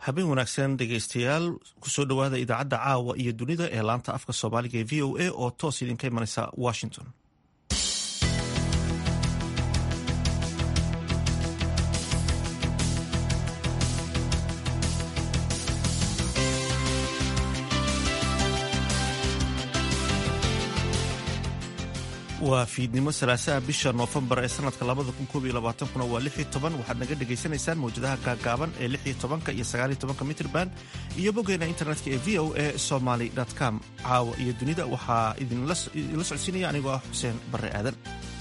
habeen wanaagsan dhegeystayaal kusoo dhowaada idaacadda caawa iyo dunida ee laanta afka soomaaliga ee v o a oo toos idinka imanaysa washington waa fiidnimo salaasaha bisha noofembar ee sanadka labada kun koob iyo labaatankuna waa lix iyo toban waxaad naga dhagaysanaysaan mawjadaha gaagaaban ee lix iyo tobanka iyo sagaal iyo tobanka mitrban iyo boggeena internetka ee v o a somaly com caawa iyo dunida waxaa idinla socodsiinaya anigoo ah xuseen barre aadan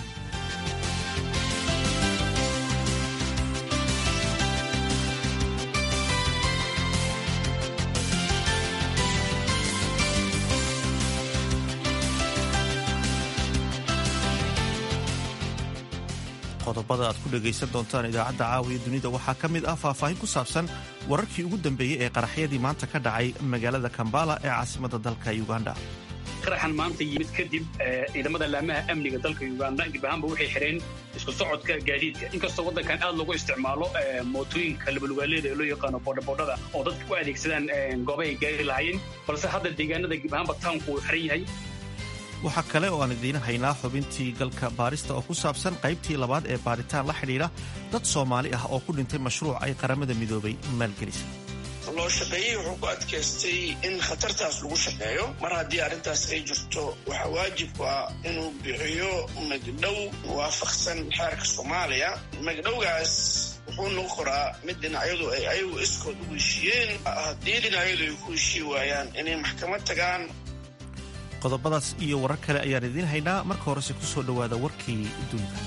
qodobada aad ku dhegaysan doontaan idaacadda caawiya dunida waxaa ka mid ah faahfaahin ku saabsan wararkii ugu dambeeyey ee qaraxyadii maanta ka dhacay magaalada kambala ee caasimadda dalka uganda qaraxan maanta yimid kadib ciidamada laamaha amniga dalka uganda dib ahaanba waxay xireen isku socodka gaadiidka inkastoo waddankan aad loogu isticmaalo mootooyinka labalugaaleeda ee loo yaqaano boodhaboodhada oo dadka u adeegsadaan goobahay gaari lahaayeen balse hadda deegaanada dib ahaanba tawnku uu xiran yahay waxaa kale oo aan idiin haynaa xubintii galka baarista oo ku saabsan qaybtii labaad ee baaritaan la xidhiidha dad soomaali ah oo ku dhintay mashruuc ay qaramada midoobay maalgelisa loo shaqeeyey wuxuu ku adkaystay in khatartaas lagu shaqeeyo mar haddii arrintaas ay jirto waxaa waajib ah inuu bixiyo magdhow waafaqsan xeerka soomaaliya magdhowgaas wuxuu noqon koraa mid dhinacyadu ay ayagu iskood ugu heshiiyeen haddii dhinacyadu ay ku heshii waayaan inay maxkamad tagaan qodobadaas iyo warar kale ayaan idiin haynaa marka horese ku soo dhowaada warkii dunida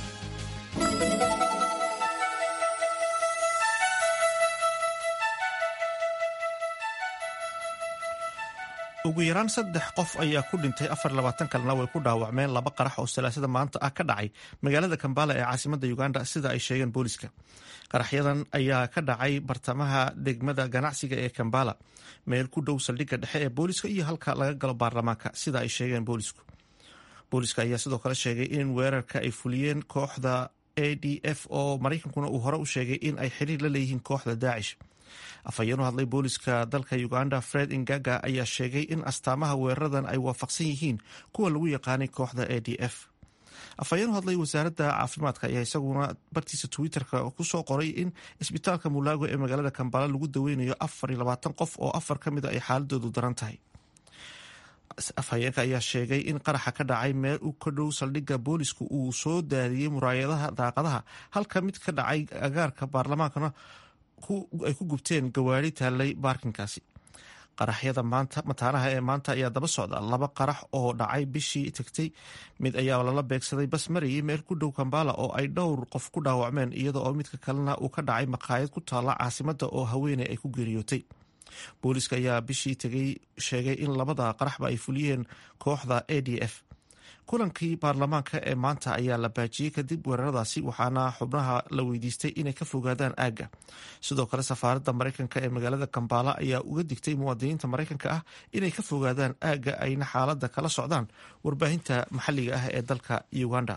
ugu yaraan saddex qof ayaa ku dhintay afar labaatan kalena way ku dhaawacmeen laba qarax oo salaasada maanta ah ka dhacay magaalada kambala ee caasimadda uganda sida ay sheegeen booliska qaraxyadan ayaa ka dhacay bartamaha degmada ganacsiga ee kambala meel ku dhow saldhigga dhexe ee booliska iyo halka laga galo baarlamaanka sida ay sheegeen boolisku booliska ayaa sidoo kale sheegay in weerarka ay fuliyeen kooxda a d f oo maraykankuna uu hore u sheegay in ay xiriir la leeyihiin kooxda daacish afhayeen u hadlay booliska dalka uganda fred ingaga ayaa sheegay in astaamaha weeraradan ay waafaqsan yihiin kuwa lagu yaqaanay kooxda a d f afhayeen u hadlay wasaaradda caafimaadka ayaa isaguna bartiisa twitterka kusoo qoray in isbitaalka mulaago ee magaalada kambala lagu daweynayo afar iyo labaatan qof oo afar ka mid a ay xaaladoodu daran tahay afhayeenka ayaa sheegay in qaraxa ka dhacay meel u ka dhow saldhigga boolisku uu soo daadiyey muraayadaha daaqadaha halka mid ka dhacay agaarka baarlamaankana ay ku gubteen gawaari taallay baarkinkaasi qaraxyada maanta mataanaha ee maanta ayaa daba socda laba qarax oo dhacay bishii tagtay mid ayaa lala beegsaday bas marayay meel ku dhow kambala oo ay dhowr qof ku dhaawacmeen iyada oo midka kalena uu ka dhacay maqaayad ku taalla caasimadda oo haweeney ay ku geeriyootay booliska ayaa bishii tegay sheegay in labada qaraxba ay fuliyeen kooxda a d f kulankii baarlamaanka ee maanta ayaa la baajiyey kadib weeraradaasi waxaana xubnaha la weydiistay inay ka fogaadaan aagga sidoo kale safaaradda maraykanka ee magaalada kambala ayaa uga digtay muwaadiniinta maraykanka ah inay ka fogaadaan aagga ayna xaaladda kala socdaan warbaahinta maxalliga ah ee dalka uganda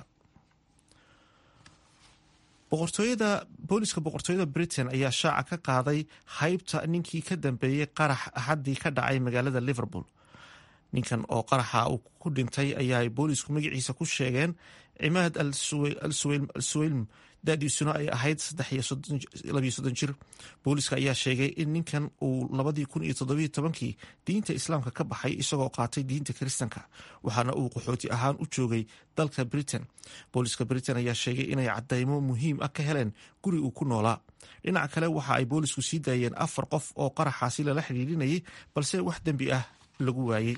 boqortooyada booliska boqortooyada britain ayaa shaaca ka qaaday haybta ninkii ka dambeeyey qarax axaddii ka dhacay magaalada liverpool ninkan oo qaraxa uu ku dhintay ayaa boolisku magaciisa ku sheegeen cimaad al suweylm dadiisuna ay ahayd jir booliska ayaa sheegay in ninkan uu labadii kun iyo toddobiyo tobankii diinta islaamka ka baxay isagoo qaatay diinta kiristanka waxaana uu qaxooti ahaan u joogay dalka britain booliska britain ayaa sheegay inay cadaymo muhiim ah ka heleen guri uu ku noolaa dhinaca kale waxa ay boolisku sii daayeen afar qof oo qaraxaasi lala xidhiirinayay balse wax dembi ah lagu waayey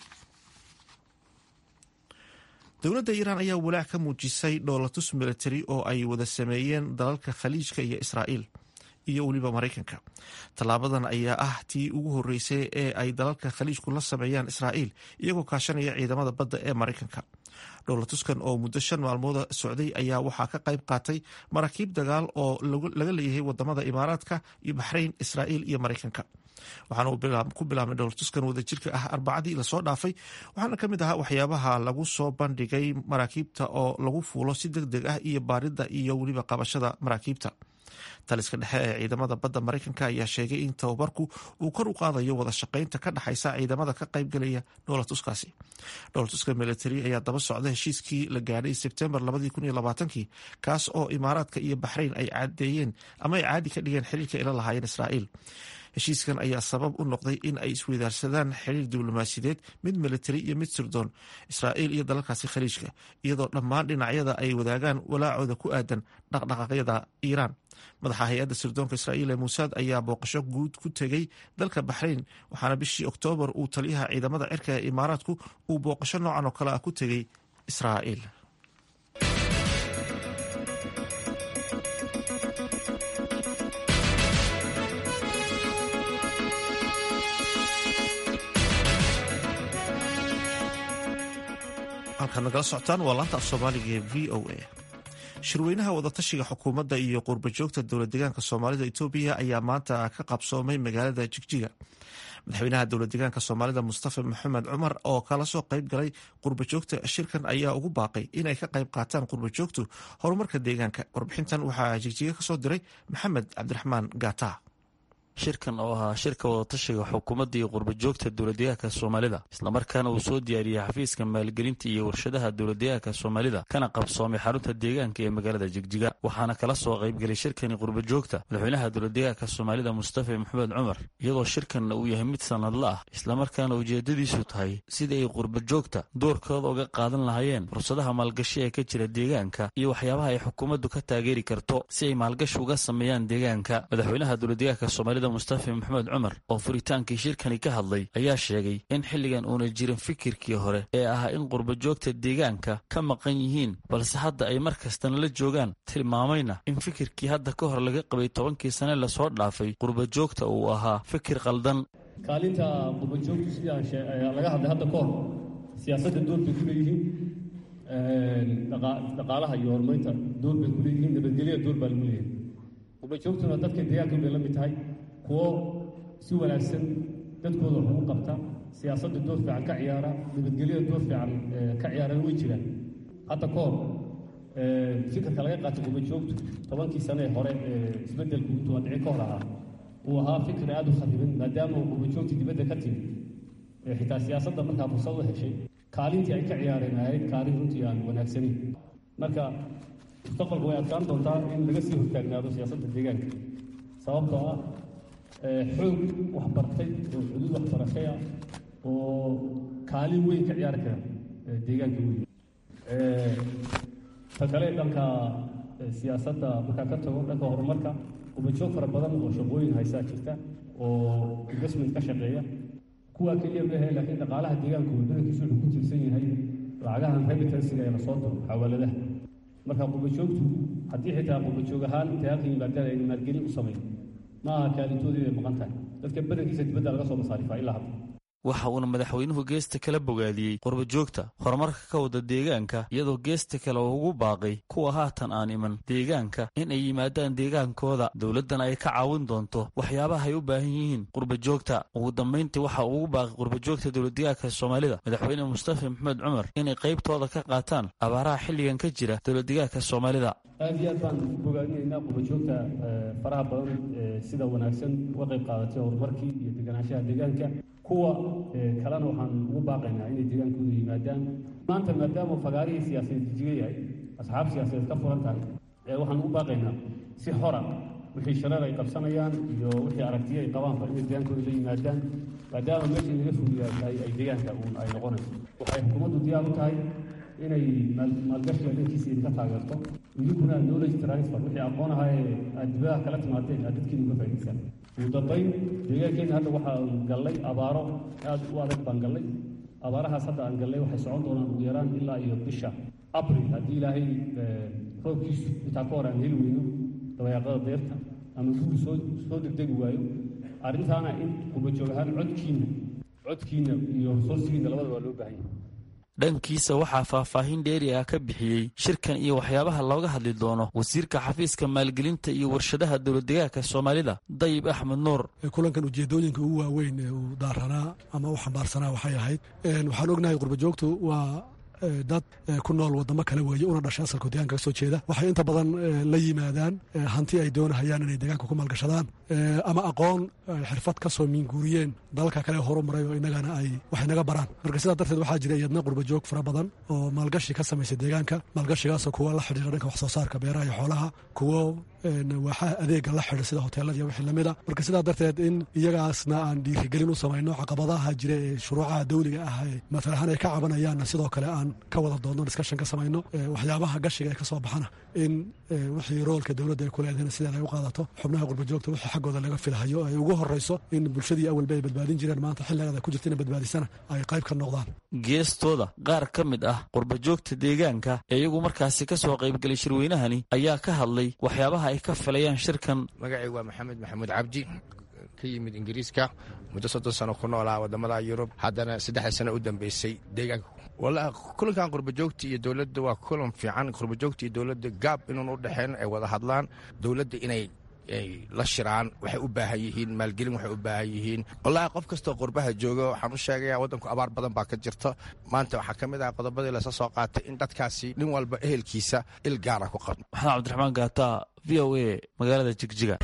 dowladda iiraan ayaa walaac ka muujisay dhoolatus military oo ay wada sameeyeen dalalka khaliijka iyo israa'iil iyo weliba maraykanka tallaabadan ayaa ah tii ugu horreysay ee ay dalalka khaliijku la sameeyaan israa'iil iyagoo kaashanaya ciidamada badda ee maraykanka dhowlatuskan oo muddo shan maalmooda socday ayaa waxaa ka qayb qaatay maraakiib dagaal oo laga leeyahay wadamada imaaraadka iyo baxrayn israa'iil iyo maraykanka waxaana uu ku bilaabmay dhowlatuskan wadajirka ah arbacadii lasoo dhaafay waxaana ka mid ahaa waxyaabaha lagu soo bandhigay maraakiibta oo lagu fuulo si deg deg ah iyo baaridda iyo weliba qabashada maraakiibta taliska dhexe ee ciidamada badda maraykanka ayaa sheegay in tababarku uu kor u qaadayo wada shaqaynta ka dhexaysa ciidamada ka qaybgalaya dhoolatuskaasi dhoolatuska military ayaa daba socda heshiiskii la gaadhay sebtembar kii kaas oo imaaraadka iyo baxrayn ay cadeeyeen ama ay caadi ka dhigeen xiriirka ila lahaayeen israa'iil heshiiskan ayaa sabab u noqday in ay isweydaarsadaan xiriir diblomaasiyadeed mid militari iyo mid sirdoon israa'iil iyo dalalkaasi khaliijka iyadoo dhammaan dhinacyada ay wadaagaan walaacooda ku aadan dhaqdhaqaaqyada iiraan madaxa hay-adda sirdoonka israa'iil ee muusaad ayaa booqasho guud ku tegey dalka baxrayn waxaana bishii oktoobar uu taliyaha ciidamada cirka ee imaaraadku uu booqasho noocan oo kale ah ku tegey israa'iil halkaad nagala socotaan waa laanta af soomaaliga ee v o a shirweynaha wadatashiga xukuumadda iyo qurbajoogta dowlad deegaanka soomaalida etoobiya ayaa maanta ka qabsoomay magaalada jigjiga madaxweynaha dowlad deegaanka soomaalida mustafa maxamed cumar oo kala soo qayb galay qurbajoogta shirkan ayaa ugu baaqay inay ka qayb qaataan qurbajoogtu horumarka deegaanka warbixintan waxaa jigjiga kasoo diray maxamed cabdiraxmaan gaata shirkan oo ahaa shirka wadatashiga xukuumadda iyo qurbajoogta dowladdeegaanka soomaalida islamarkaana uu soo diyaariyey xafiiska maalgelinta iyo warshadaha dowladdeegaanka soomaalida kana qabsoomay xarunta deegaanka ee magaalada jigjiga waxaana kala soo qaybgelay shirkani qurbajoogta madaxweynaha dowladdeegaanka soomaalida mustafa maxamed cumar iyadoo shirkanna uu yahay mid sanadla ah islamarkaana ujeedadiisu tahay sidii ay qurbajoogta doorkooda uga qaadan lahaayeen fursadaha maalgashi ee ka jira deegaanka iyo waxyaabaha ay xukuumaddu ka taageeri karto si ay maalgashi uga sameeyaan deegaanka madaxweynaha dowladdeegaanka soomaalida mustafa maxamed cumar oo furitaankii shirkani ka hadlay ayaa sheegay in xilligan uuna jirin fikirkii hore ee ahaa in qurbajoogta deegaanka ka maqan yihiin balse hadda ay mar kastana la joogaan tilmaamayna in fikirkii hadda ka hor laga qabay tobankii sane lasoo dhaafay qurbajoogta uu ahaa fikir qaldan kaalinta qurbajoogtu sidii laga hadlay hadda ka hor siyaasadda door bay ku leeyihiin dhaqaalaha iyo horumarinta door bay ku leeyihiin nabadgelyada door baa lagu leeyahay qurbajoogtuna dadka deegaanka bay la mid tahay kuwo si wanaagsan dadkooda wax ugu qabta siyaasadda door fiican ka ciyaara nabadgelyada door fiican ka ciyaarana way jiraan hadda ka hor fikirka laga qaatay qurbajoogtu tobankii sane ee hore isbeddelku intuu dhici ka hor ahaa uu ahaa fikir aada u khadiban maadaama uu qurbajoogti dibadda ka timid xitaa siyaasadda markaa fursad u heshay kaalintii ay ka ciyaareen ahayd kaalin runtii aan wanaagsanayn marka mustaqbalka way adkaan doontaa in laga sii hortaagnaado siyaasadda deegaanka sababtoo ah xoog waxbartay oo xuduud waxbarashay ah oo kaalin weyn ka ciyaari kara deegaanka weyn ta kale dhanka siyaasadda markaa ka tago dhanka horumarka qubajoog fara badan oo shaqooyin haysaa jirta oo investment ka shaqeeya kuwaa keliya maahe laakiin dhaqaalaha deegaanku badankiisu wuxuu ku tiirsan yahay lacagahan remittansiga ee lasoo diro xawaaladaha marka qubajoogtu haddii xitaa qubajoog ahaan intay halkan yimaadaan ayna maalgelin u samayn ma aha kaalintoodii bay maqan tahay dadka badankiisa dibadda laga soo masaarifaa ilaa hadda waxa uuna madaxweynuhu geesta kala bogaadiyey qurbajoogta horumarka ka wada deegaanka iyadoo geesta kale oo ugu baaqay kuwa haatan aan iman deegaanka in ay yimaadaan deegaankooda dowladdana ay ka caawin doonto waxyaabaha ay u baahan yihiin qurbajoogta ugu dambayntii waxa uu ugu baaqay qurbajoogta dowladdeegaanka soomaalida madaxweyne mustafa maxamed cumar inay qaybtooda ka qaataan abaaraha xilligan ka jira dowladdeegaanka soomaalida aad iyo aad baan bogaadinaynaa qurbajoogta faraha badan sida wanaagsan uga qayb qaadatay horumarkii iyo deganaanshaha deegaanka kuwa kalena waxaan ugu baaqaynaa inay deegaankooda yimaadaan maanta maadaama fagaarihii siyaasadeed jijiga yahay asxaab siyaasadeed ka furan tahay waxaan ugu baaqaynaa si xora wixii shareer ay qabsanayaan iyo wixii aragtiyo ay qabaanba inay deegaankooda la yimaadaan maadaama meeshii laga fuliyaa tahay ay deegaanka uun ay noqonayso waxay xukuumaddu diyaar u tahay inay maalgashiga dhankiisa idinka taageerto idinkuna knowledge transfer wixii aqoon ahaa ee aad dibadaha kala timaadeen aad dadkiina uga faa'idaysaan ugu dambayn deegaankeena hadda waxaan gallay abaaro aad u adag baan gallay abaarahaas hadda aan gallay waxay socon doonaan ugu yaraan ilaa iyo bisha abril haddii ilaahay roobkiisu intaa ka hor aan heli weyno dabayaaqada deerta ama gugu soo soo degdegi waayo arrintaana in qubajoog ahaan codkiina codkiina iyo resoursigiina labadaba waa loo baahan yahay dhankiisa waxaa faahfaahin dheeri ah ka bixiyey shirkan iyo waxyaabaha looga hadli doono wasiirka xafiiska maalgelinta iyo warshadaha dowladdeegaanka soomaalida dayib axmed nuur kulankan ujeedooyinka ugu waaweyn ee uu daaranaa ama u xambaarsanaa waxay ahayd waxaan ognahay qurbajoogtu waa dad ku nool wadamo kale weeye una dhashay asalkoo deegaanka ka soo jeeda waxay inta badan la yimaadaan hanti ay doonahayaan inay deegaanka ku maalgashadaan ama aqoon xirfad ka soo miinguuriyeen dalalka kale horumaray oo inagana ay wax inaga baraan marka sidaa darteed waxaa jira iyadna qurbajoog fara badan oo maalgashi ka samaysay deegaanka maalgashigaasoo kuwa la xidhiira dhanka wax soo saarka beeraha iyo xoolaha kuwo waaxaha adeega la xidha sida hoteelada iyo wixii lamid a marka sidaa darteed in iyagaasna aan dhiirigelin u samayno caqabadaha jira ee shuruucaha dawliga ah ee matalahaan ay ka cabanayaanna sidoo kale aan ka wada doodno discussion ka samayno waxyaabaha gashiga ee ka soo baxana in wixii roolka dowladda ay ku leedahayna sideeda ay u qaadato xubnaha qurbajoogta wixii xaggooda laga filahayo ay ugu horrayso in bulshadii awalba ay badbaadin jireen maanta xilligaada ku jirta ina badbaadisana ay qayb ka noqdaan geestooda qaar ka mid ah qurbajoogta deegaanka ee iyagu markaasi ka soo qaybgelay shirweynahani ayaa ka hadlay waxyaabaha ay ka filayaan shirkan magacaygu waa maxamed maxamuud cabdi ka yimid ingiriiska muddo soddon sano ku noolaa wadamada yurub haddana saddexda sano u dambeysay deegaanka walahi kulankan qurbajoogta iyo dowladda waa kulan fiican qurbajoogta iyo dowladda gaab inuun u dhexeen ay wada hadlaan dowladda inay la shiraan waxay u baahan yihiin maalgelin waxay u baahan yihiin wallaahi qof kastoo qurbaha jooga waxaan u sheegaya waddanku abaar badan baa ka jirta maanta waxaa ka mid ah qodobadii lasa soo qaatay in dadkaasi nin walba ehelkiisa il gaara ku qabno maxamed cabdiraxmaan gaata v o a magaalada jigjiga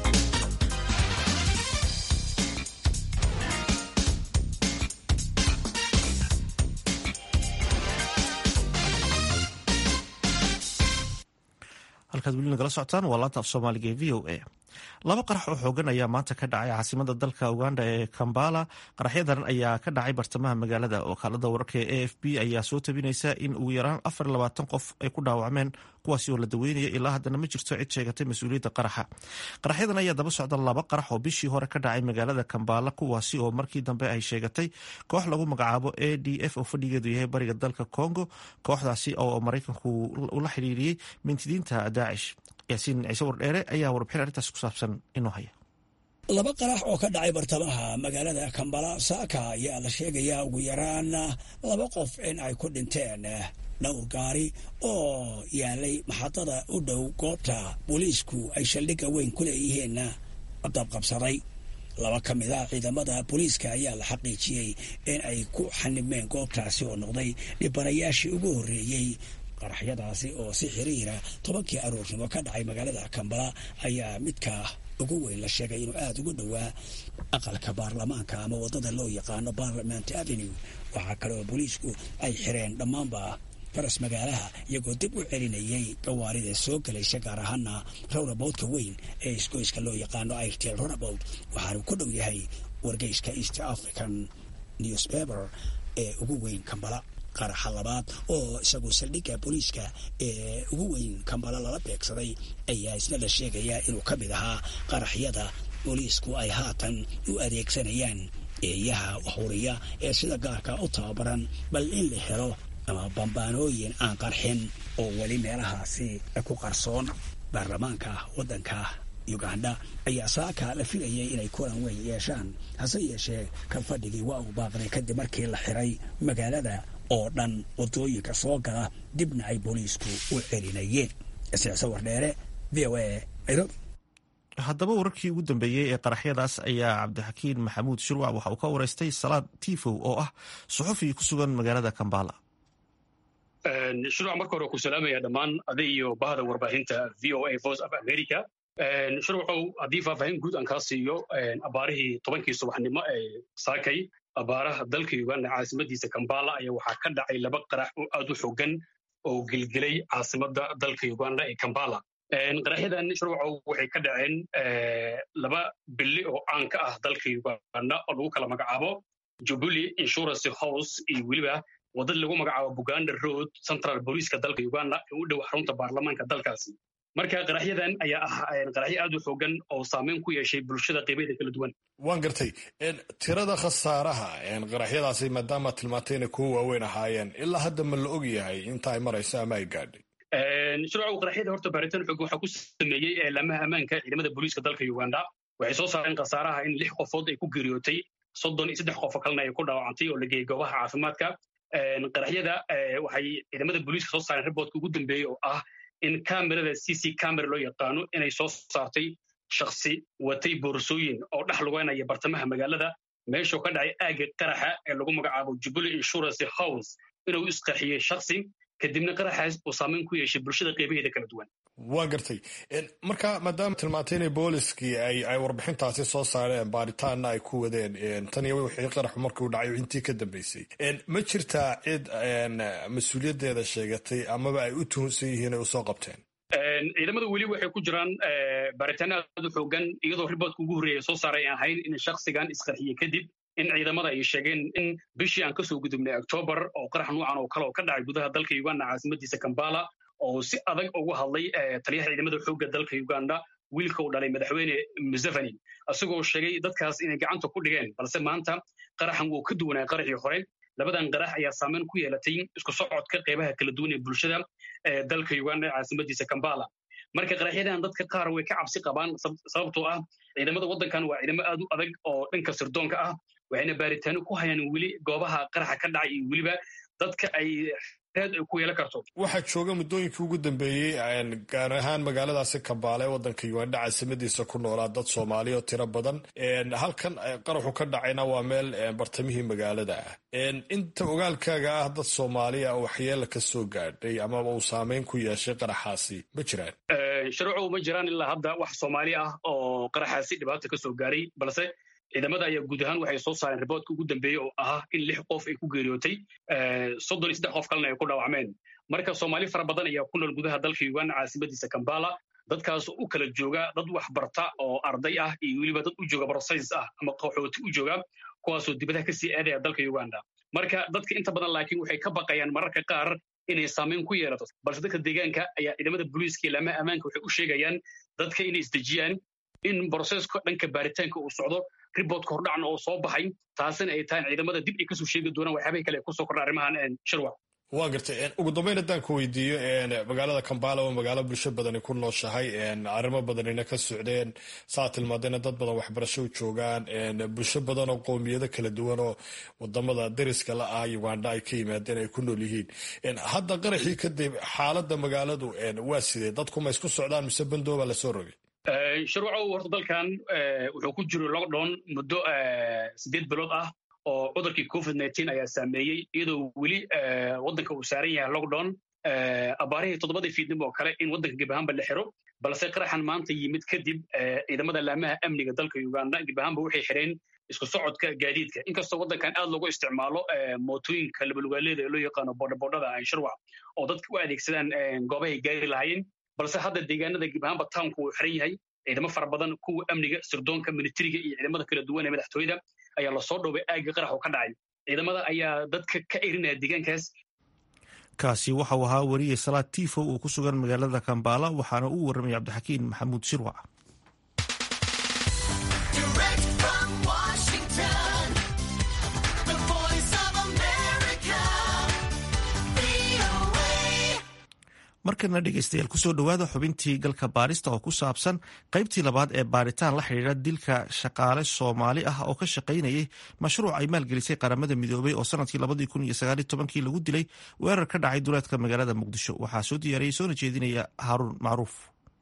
halkaad weli nagala socotaan waa laanta af soomaaliga ee v o a laba qarax oo xoogan ayaa maanta ka dhacay caasimada dalka uganda ee kambala qaraxyadan ayaa ka dhacay bartamaha magaalada wakaalada wararka ee a f b ayaa soo tabinaysa in ugu yaraan afar labaatan qof ay ku dhaawacmeen kuwaasi oo la daweynaya ilaa haddana ma jirto cid sheegatay mas-uuliyadda qaraxa qaraxyadan ayaa daba socda laba qarax oo bishii hore ka dhacay magaalada kambala kuwaasi oo markii dambe ay sheegatay koox lagu magacaabo a d f oo fadhigeedu yahay bariga dalka congo kooxdaasi oo maraykanku ula xidhiiriyey mintidiinta daacish yaasiin ciise wardheere ayaa warbixin arrintaas ku saabsan inoo haya laba qarax oo ka dhacay bartamaha magaalada kambala saaka ayaa la sheegayaa ugu yaraan laba qof in ay ku dhinteen dhowr gaari oo yaalay maxadada u dhow goobta booliisku ay saldhigga weyn ku leeyihiin dabqabsaday laba ka mid a ciidamada booliiska ayaa la xaqiijiyey in ay ku xanibmeen goobtaasi oo noqday dhibanayaashii ugu horreeyey qaraxyadaasi oo si xiriira tobankii aroornimo ka dhacay magaalada kambala ayaa midka ugu weyn la sheegay inuu aada ugu dhowaa aqalka baarlamaanka ama waddada loo yaqaano parliament avenue waxaa kale oo booliisku ay xireen dhammaanba faras magaalaha iyagoo dib u celinayay gawaarida soo gelaysa gaar ahaana rawnaboodka weyn ee isgoyska loo yaqaano airtel rawnabood waxaanu ku dhow yahay wargeyska east african newspaper ee ugu weyn kambala qaraxa labaad oo isagu saldhigga booliiska ee ugu weyn kambala lala beegsaday ayaa isna la sheegayaa inuu ka mid ahaa qaraxyada booliisku ay haatan u adeegsanayaan eeyaha waxuriya ee sida gaarka u tababaran bal in la helo ama bambaanooyin aan qarxin oo weli meelahaasi ku qarsoon baarlamaanka waddanka uganda ayaa saaka la filayay inay kulan weyn yeeshaan hase yeeshee kan fadhigii waa uu baaqday kadib markii la xiray magaalada oo dhan wadooyinka soo gala dibna ay booliisku u celinayeen siyaasa wardheere v o a nairobi haddaba wararkii ugu dambeeyey ee qaraxyadaas ayaa cabdixakiin maxamuud shirwac waxa uu ka wareystay salaad tifow oo ah suxufi ku sugan magaalada kambala shirwac marka hore ku salaamaya dhammaan aday iyo bahda warbaahinta v o a voice of america shirwacow haddii faahfaahin guud aan kaa siiyo abaarihii tobankii subaxnimo ee saakay abaaraha dalka uganda caasimadiisa kambala ayaa waxaa ka dhacay laba qarax oo aad u xogan oo gelgelay caasimada dalka uganda ee kambala qaraxyadan shirwacow waxay ka dhaceen laba bili oo caan ka ah dalka uganda oo lagu kala magacaabo jubilee insurance house iyo weliba wadada lagu magacaabo buganda road central booliiska dalka uganda ee u dhow xarunta baarlamaanka dalkaasi marka qaraxyadan ayaa ah qaraxyo aad u xoogan oo saameyn ku yeeshay bulshada qeybaheeda kala duwan waan gartay tirada khasaaraha qaraxyadaasi maadaama tilmaantay inay kuwa waaweyn ahaayeen ilaa hadda ma la og yahay inta ay marayso ama ay gaadhay shirwacow qaraxyada horta baaritaan xoog waxaa ku sameeyey eelaamaha ammaanka ciidamada booliiska dalka uganda waxay soo saareen khasaaraha in lix qofood ay ku geeriyootay soddon iyo saddex qofo kalena ay ku dhaawacantay oo la geeyey goobaha caafimaadka qaraxyada waxay ciidamada booliiska soo saareen riboodka ugu dambeeyey oo ah in kamerada c c camera loo yaqaano inay soo saartay shaksi watay boorsooyin oo dhex lugeynaya bartamaha magaalada meeshuu ka dhacay aagga qaraxa ee lagu magacaabo jubilee insurance house inuu isqarxiyey shaksi kadibna qaraxaas uu saameyn ku yeeshay bulshada qeybaheeda kala duwan waa gartay marka maadaama tilmaantay inay booliskii ay warbixintaasi soo saareen baaritaanna ay ku wadeen tan iyo wixii qaraxu markuu dhacay intii ka dambeysay ma jirtaa cid mas-uuliyaddeeda sheegatay amaba ay u tuhunsan yihiin ay usoo qabteen ciidamada weli waxay ku jiraan baaritaano aad u xoogan iyadoo riboodka ugu horreeya soo saaray aan ahayn in shaksigan isqarxiye kadib in ciidamada ay sheegeen in bishii aan kasoo gudubnay octoobar oo qarax nuucan oo kale oo ka dhacay gudaha dalka uganda caasimadiisa kambala oo si adag ugu hadlay taliyaha ciidamada xoogga dalka uganda wiilka uu dhalay madaxweyne museveni isagoo sheegay dadkaas inay gacanta ku dhigeen balse maanta qaraxan wuu ka duwanaa qaraxii hore labadan qarax ayaa saameyn ku yeelatay isku socodka qeybaha kala duwan ee bulshada ee dalka uganda caasimadiisa kambala marka qaraxyadan dadka qaar way ka cabsi qabaan sababtoo ah ciidamada waddankan waa ciidamo aad u adag oo dhanka sirdoonka ah waxayna baaritaano ku hayaan weli goobaha qaraxa ka dhacay iyo weliba dadka ay reed ay ku yeelan karto waxaa jooga muddooyinkii ugu dambeeyey gaar ahaan magaaladaasi kambaale ee waddanka uganda caasimadiisa ku noolaa dad soomaali oo tiro badan halkan qaraxu ka dhacayna waa meel bartamihii magaalada ah inta ogaalkaaga ah dad soomaaliya waxyeela ka soo gaadhay amaba uu saameyn ku yeeshay qaraxaasi ma jiraan sharuucu ma jiraan ilaa hadda wax soomaali ah oo qaraxaasi dhibaata ka soo gaaray balse ciidamada ayaa guud ahaan waxay soo saareen riboodka ugu dambeeyey oo ahaa in lix qof ay ku geeriyootay soddon iyo saddex qof kalena ay ku dhaawacmeen marka soomaali fara badan ayaa ku nool gudaha dalka uganda caasimadiisa kambala dadkaas u kala jooga dad wax barta oo arday ah iyo weliba dad u jooga brosais ah ama qaxooti u jooga kuwaasoo dibadaha kasii aadaya dalka uganda marka dadka inta badan laakiin waxay ka baqayaan mararka qaar inay saameyn ku yeelato balse dadka deegaanka ayaa ciidamada booliiska iyo laamaha ammaanka waxay u sheegayaan dadka inay isdejiyaan in broseska dhanka baaritaanka uu socdo riboodka hordhacna oo soo baxay taasina ay tahay ciidamada dib ay kasoo sheegi doonaan waxyaabaha kale kusoo kordha arrimahan shirwa waa gartay ugu dambeyn haddaan ku weydiiyo magaalada kambala waa magaalo bulsho badani ku nooshahay arrimo badanina ka socdeen saa tilmaadayna dad badan waxbarasho u joogaan bulsho badan oo qowmiyado kala duwan oo wadamada dariska la ah uganda ay ka yimaadeen ay ku nool yihiin hadda qaraxii kadib xaaladda magaaladu waa sidee dadku ma isku socdaan mise bandooba lasoo rogay sharwacow horta dalkan wuxuu ku jiro lockdown muddo siddeed bilood ah oo cudurkii covid nteen ayaa saameeyey iyadoo weli waddanka uu saaran yahay lockdown abaarihii toddobadii fiidnimo oo kale in waddanka geb ahaanba la xiro balse qaraxan maanta yimid kadib ciidamada laamaha amniga dalka uganda geb ahaanba waxay xireen isku socodka gaadiidka inkastoo waddankan aad loogu isticmaalo mootooyinka labalugaaleeda ee loo yaqaano boodhabodhada shirwac oo dadka u adeegsadaan goobahay gaari lahaayeen balse hadda deegaanada geb ahaanba townku uu xiran yahay ciidamo fara badan kuwa amniga sirdoonka militariga iyo ciidamada kala duwan ee madaxtooyada ayaa lasoo dhowbay aagga qarax oo ka dhacay ciidamada ayaa dadka ka erinaya deegaankaas kaasi waxa uu ahaa weriye salaad tifo uu ku sugan magaalada kambala waxaana uu warramay cabdixakiin maxamuud shirwac markana dhegeystayaal kusoo dhowaada xubintii galka baarista oo ku saabsan qaybtii labaad ee baaritaan la xidhiidha dilka shaqaale soomaali ah oo ka shaqaynayay mashruuc ay maalgelisay qaramada midoobay oo sanadkii labadii kun iyo sagaaliy tobankii lagu dilay weerar ka dhacay duleedka magaalada muqdisho waxaa soo diyaariyey soona jeedinaya haaruun macruuf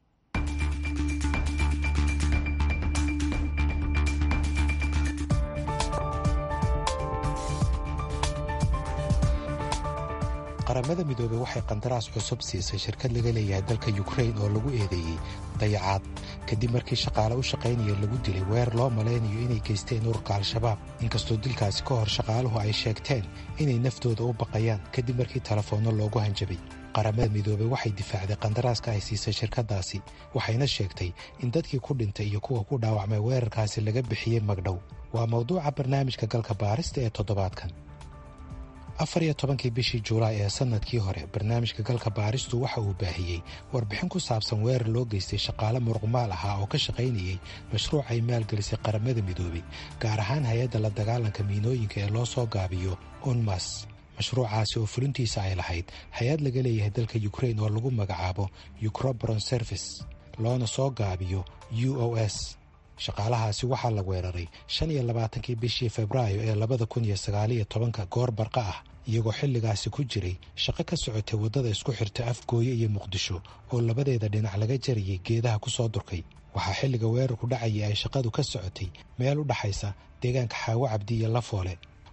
qaramada midoobey waxay qandaraas cusub siisay shirkad laga leeyahay dalka yukrain oo lagu eedeeyey dayacaad kadib markii shaqaale u shaqaynaya lagu dilay weer loo malaynayo inay geysteen ururka al-shabaab inkastoo dilkaasi ka hor shaqaaluhu ay sheegteen inay naftooda u baqayaan kadib markii telefoonno loogu hanjabay qaramada midoobey waxay difaacday qandaraaska ay siisay shirkaddaasi waxayna sheegtay in dadkii ku dhintay iyo kuwa ku dhaawacmay weerarkaasi laga bixiyey magdhow waa mawduuca barnaamijka galka baarista ee toddobaadkan afar iyo tobankii bishii juulaay ee sannadkii hore barnaamijka galka baaristu waxa uu baahiyey warbixin ku saabsan weerar loo geystay shaqaale muruqmaal ahaa oo ka shaqaynayey mashruuc ay maalgelisay qaramada midoobey gaar ahaan hay-adda la dagaalanka miinooyinka ee loo soo gaabiyo unmas mashruucaasi oo fulintiisa ay lahayd hay-ad laga leeyahay dalka yukrain oo lagu magacaabo ucrobron service loona soo gaabiyo u o s shaqaalahaasi waxaa la weeraray shan iyo labaatankii bishii febraayo ee labada kun iyo sagaaliyo tobanka goor barqa ah iyagoo xilligaasi ku jiray shaqo ka socotay waddada isku xirta afgooye iyo muqdisho oo labadeeda dhinac laga jarayay geedaha ku soo durkay waxaa xilliga weerarku dhacayay ay shaqadu ka socotay meel u dhaxaysa deegaanka xaawo cabdi iyo lafoole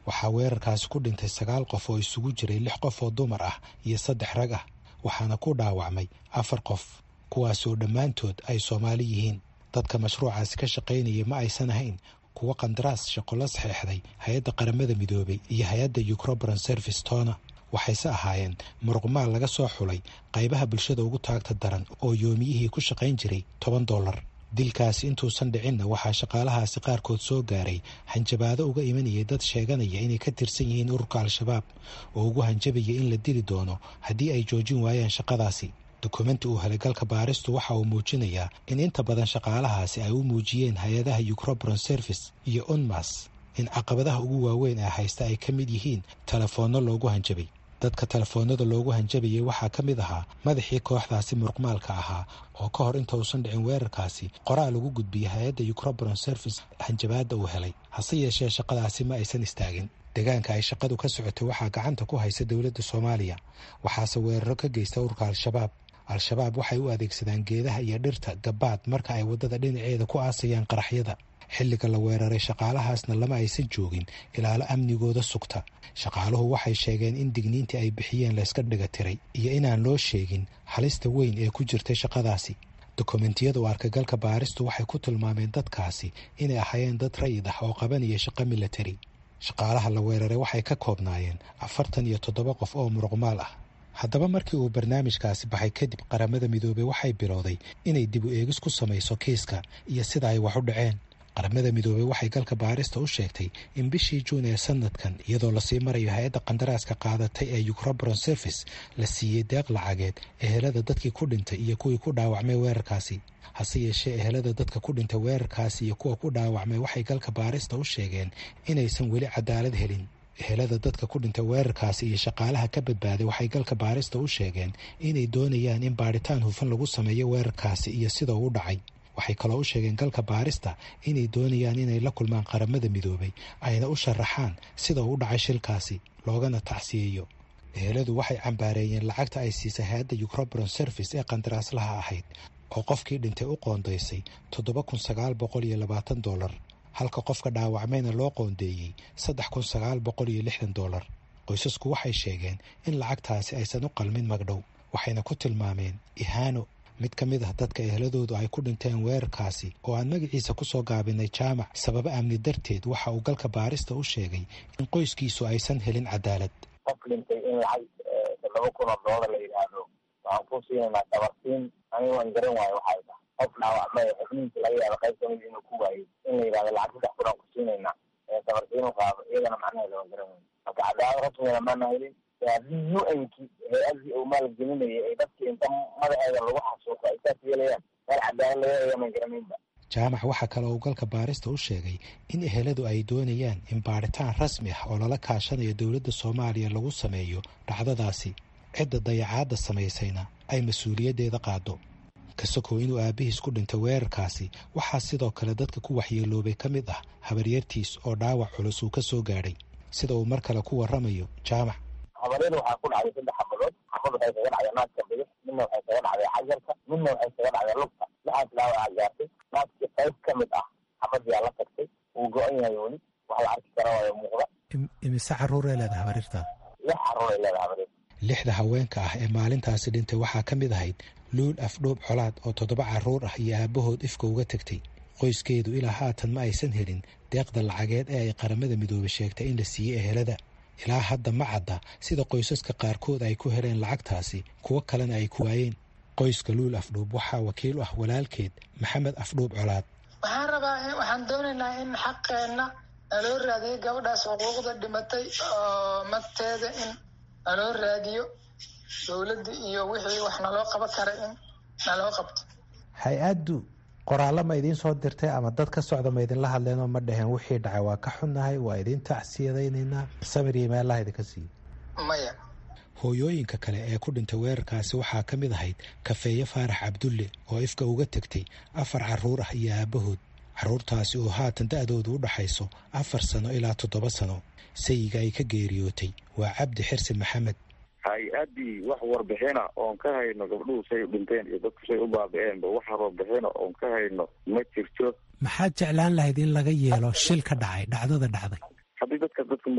waxaa weerarkaasi ku dhintay sagaal qof oo isugu jiray lix qof oo dumar ah iyo saddex rag ah waxaana ku dhaawacmay afar qof kuwaasoo dhammaantood ay soomaali yihiin dadka mashruucaasi ka shaqaynaya ma aysan ahayn kuwo qandaraas shaqo la saxeexday hay-adda qaramada midoobay iyo hay-adda ucrobran service tona waxayse ahaayeen muruqmaal laga soo xulay qaybaha bulshada ugu taagta daran oo yoomiyihii ku shaqayn jiray toban dollar dilkaasi intuusan dhicinna waxaa shaqaalahaasi qaarkood soo gaaray hanjabaado uga imanayay dad sheeganaya inay ka tirsan yihiin ururka al-shabaab oo ugu hanjabaya in la dili doono haddii ay joojin waayaan shaqadaasi dukumenti uu helay galka baaristu waxa uu muujinayaa in inta badan shaqaalahaasi ay u muujiyeen hay-adaha ucrobron service iyo unmas in caqabadaha ugu waaweyn ee haysta ay ka mid yihiin telefoonno loogu hanjabay dadka telefoonada loogu hanjabayay waxaa ka mid ahaa madaxii kooxdaasi muruqmaalka ahaa oo ka hor inta uusan dhicin weerarkaasi qoraal ugu gudbiyay hay-adda ucrobron service hanjabaadda uu helay hase yeeshee shaqadaasi ma aysan istaagin deegaanka ay shaqadu ka socotay waxaa gacanta ku haysa dowladda soomaaliya waxaase weeraro ka geysta ururka al-shabaab al-shabaab waxay u adeegsadaan geedaha iyo dhirta gabaad marka ay waddada dhinaceeda ku aasayaan qaraxyada xilliga la weeraray shaqaalahaasna lama aysan joogin ilaalo amnigooda sugta shaqaaluhu waxay sheegeen in digniintii ay bixiyeen layska dhiga tiray iyo inaan loo sheegin halista weyn ee ku jirtay shaqadaasi dokumentiyada u arkagalka baaristu waxay ku tilmaameen dadkaasi inay ahaayeen dad rayid ah oo qabanaya shaqo milatari shaqaalaha la weeraray waxay ka koobnaayeen afartan iyo toddoba qof oo muruqmaal ah haddaba markii uu barnaamijkaasi baxay kadib qaramada midoobey waxay bilowday inay dib u eegis ku samayso kiiska iyo sida ay wax u dhaceen qaramada midoobey waxay galka baarista u sheegtay in bishii juun ee sanadkan iyadoo lasii marayo hay-adda qandaraaska qaadatay ee ucrobron service la siiyey deeq lacageed ehelada dadkii ku dhintay iyo kuwii ku dhaawacmay weerarkaasi hase yeeshee ehelada dadka ku dhintay weerarkaasi iyo kuwa ku dhaawacmay waxay galka baarista u sheegeen inaysan weli cadaalad helin ehelada dadka ku dhintay weerarkaasi iyo shaqaalaha ka badbaaday waxay galka baarista u sheegeen inay doonayaan in baadhitaan hufan lagu sameeyo weerarkaasi iyo sida uu u dhacay waxay kaloo u sheegeen galka baarista inay doonayaan inay la kulmaan qaramada midoobay ayna u sharaxaan sida uu u dhacay shilkaasi loogana tacsiyeeyo eheladu waxay cambaareeyeen lacagta ay siisay hay-adda ucrobron service ee qandaraaslaha ahayd oo qofkii dhintay u qoondaysay toddoba kun sagaal boqol iyo labaatan dollar halka qofka dhaawacmayna loo qoondeeyey saddex kun sagaal boqol iyo lixdan dollar qoysasku waxay sheegeen in lacagtaasi aysan u qalmin magdhow waxayna ku tilmaameen ihaano mid ka mid ah dadka eheladoodu ay ku dhinteen weerarkaasi oo aan magaciisa ku soo gaabinay jaamac sababo amni darteed waxa uu galka baarista u sheegay in qoyskiisu aysan helin cadaalad qof dhintay in lacag toddoba kun oo doolar la yidhaahdo waxaan ku siinaynaa dabarsiin aniga waan garan waayo waxay tahay qof dhaawacmay xubnihiisa laga yaaba qayb kamid inuu ku waayey in la yidhahdo lacag saddex kun aan ku siinaynaa dabarsiin u qaado iyagana macnaheeda waan garan waayo marka cadaalad rasmigana maana helin haddii u nki hay-adii uu maalgelinayay ay dadkii inta madaxeeda lagu xasuuqo ay saas yeelayaan meel cadaalad laga helayo maan garanaynba jaamac waxaa kale uu galka baarista u sheegay in eheladu ay doonayaan in baadhitaan rasmi ah oo lala kaashanayo dowladda soomaaliya lagu sameeyo dhacdadaasi cidda dayacaadda samaysayna ay mas-uuliyaddeeda qaado kasokow inuu aabbihiis ku dhintay weerarkaasi waxaa sidoo kale dadka ku waxyeeloobay ka mid ah habaryartiis oo dhaawac culus uu ka soo gaadhay sida uu mar kale ku warramayo jaamac habaryada waxaa ku dhacday saddex xabadood xabad waxay kaga dhacday naaska bidix midna waxay kaga dhacday xajarka midna waxay kaga dhacday lugta lixaas dhaawaca gaartay naaskii qayb ka mid ah xabadyaa la tagtay wuu go-an yahay weli wax la arki kara waayo muuqda imise caruuray leedahay habaryarta lix caruuray leedahay habaryarta lixda haweenka ah ee maalintaasi dhintay waxaa ka mid ahayd luul afdhoob colaad oo toddoba carruur ah iyo aabbahood ifka uga tegtay qoyskeedu ilaa haatan ma aysan helin deeqda lacageed ee ay qaramada midoobay sheegtay in la siiyey ehelada ilaa hadda ma cadda sida qoysaska qaarkood ay ku heleen lacagtaasi kuwo kalena ay ku waayeen qoyska luul afdhuub waxaa wakiil u ah walaalkeed maxamed afdhuub colaad waxaan rabaa waxaan doonaynaa in xaqeenna naloo raadiyo gabadhaas xuquuqda dhimatay oo magteeda in naloo raadiyo dowladda iyo wixii wax naloo qaban kara in naloo qabto hay-addu qoraallo ma idiin soo dirtay ama dad ka socda ma idinla hadleenoo ma dhaheen wixii dhacay waa ka xunnahay waa idiin tacsiyadaynaynaa samir iyo meellaha idinka siiyo maya hooyooyinka kale ee ku dhintay weerarkaasi waxaa ka mid ahayd kafeeye faarax cabdulle oo ifka uga tegtay afar carruur ah iyo aabbahood carruurtaasi oo haatan da-doodu u dhaxayso afar sano ilaa toddoba sano sayiga ay ka geeriyootay waa cabdi xirsi maxamed hay-addii wax warbixina oon ka hayno gabdhuhu say dhinteen iyo dadku say u baabi-eenba wax warbixina oon ka hayno ma jirto maxaad jeclaan lahayd in laga yeelo shil ka dhacay dhacdada dhacday haddii dadka dadka magdhow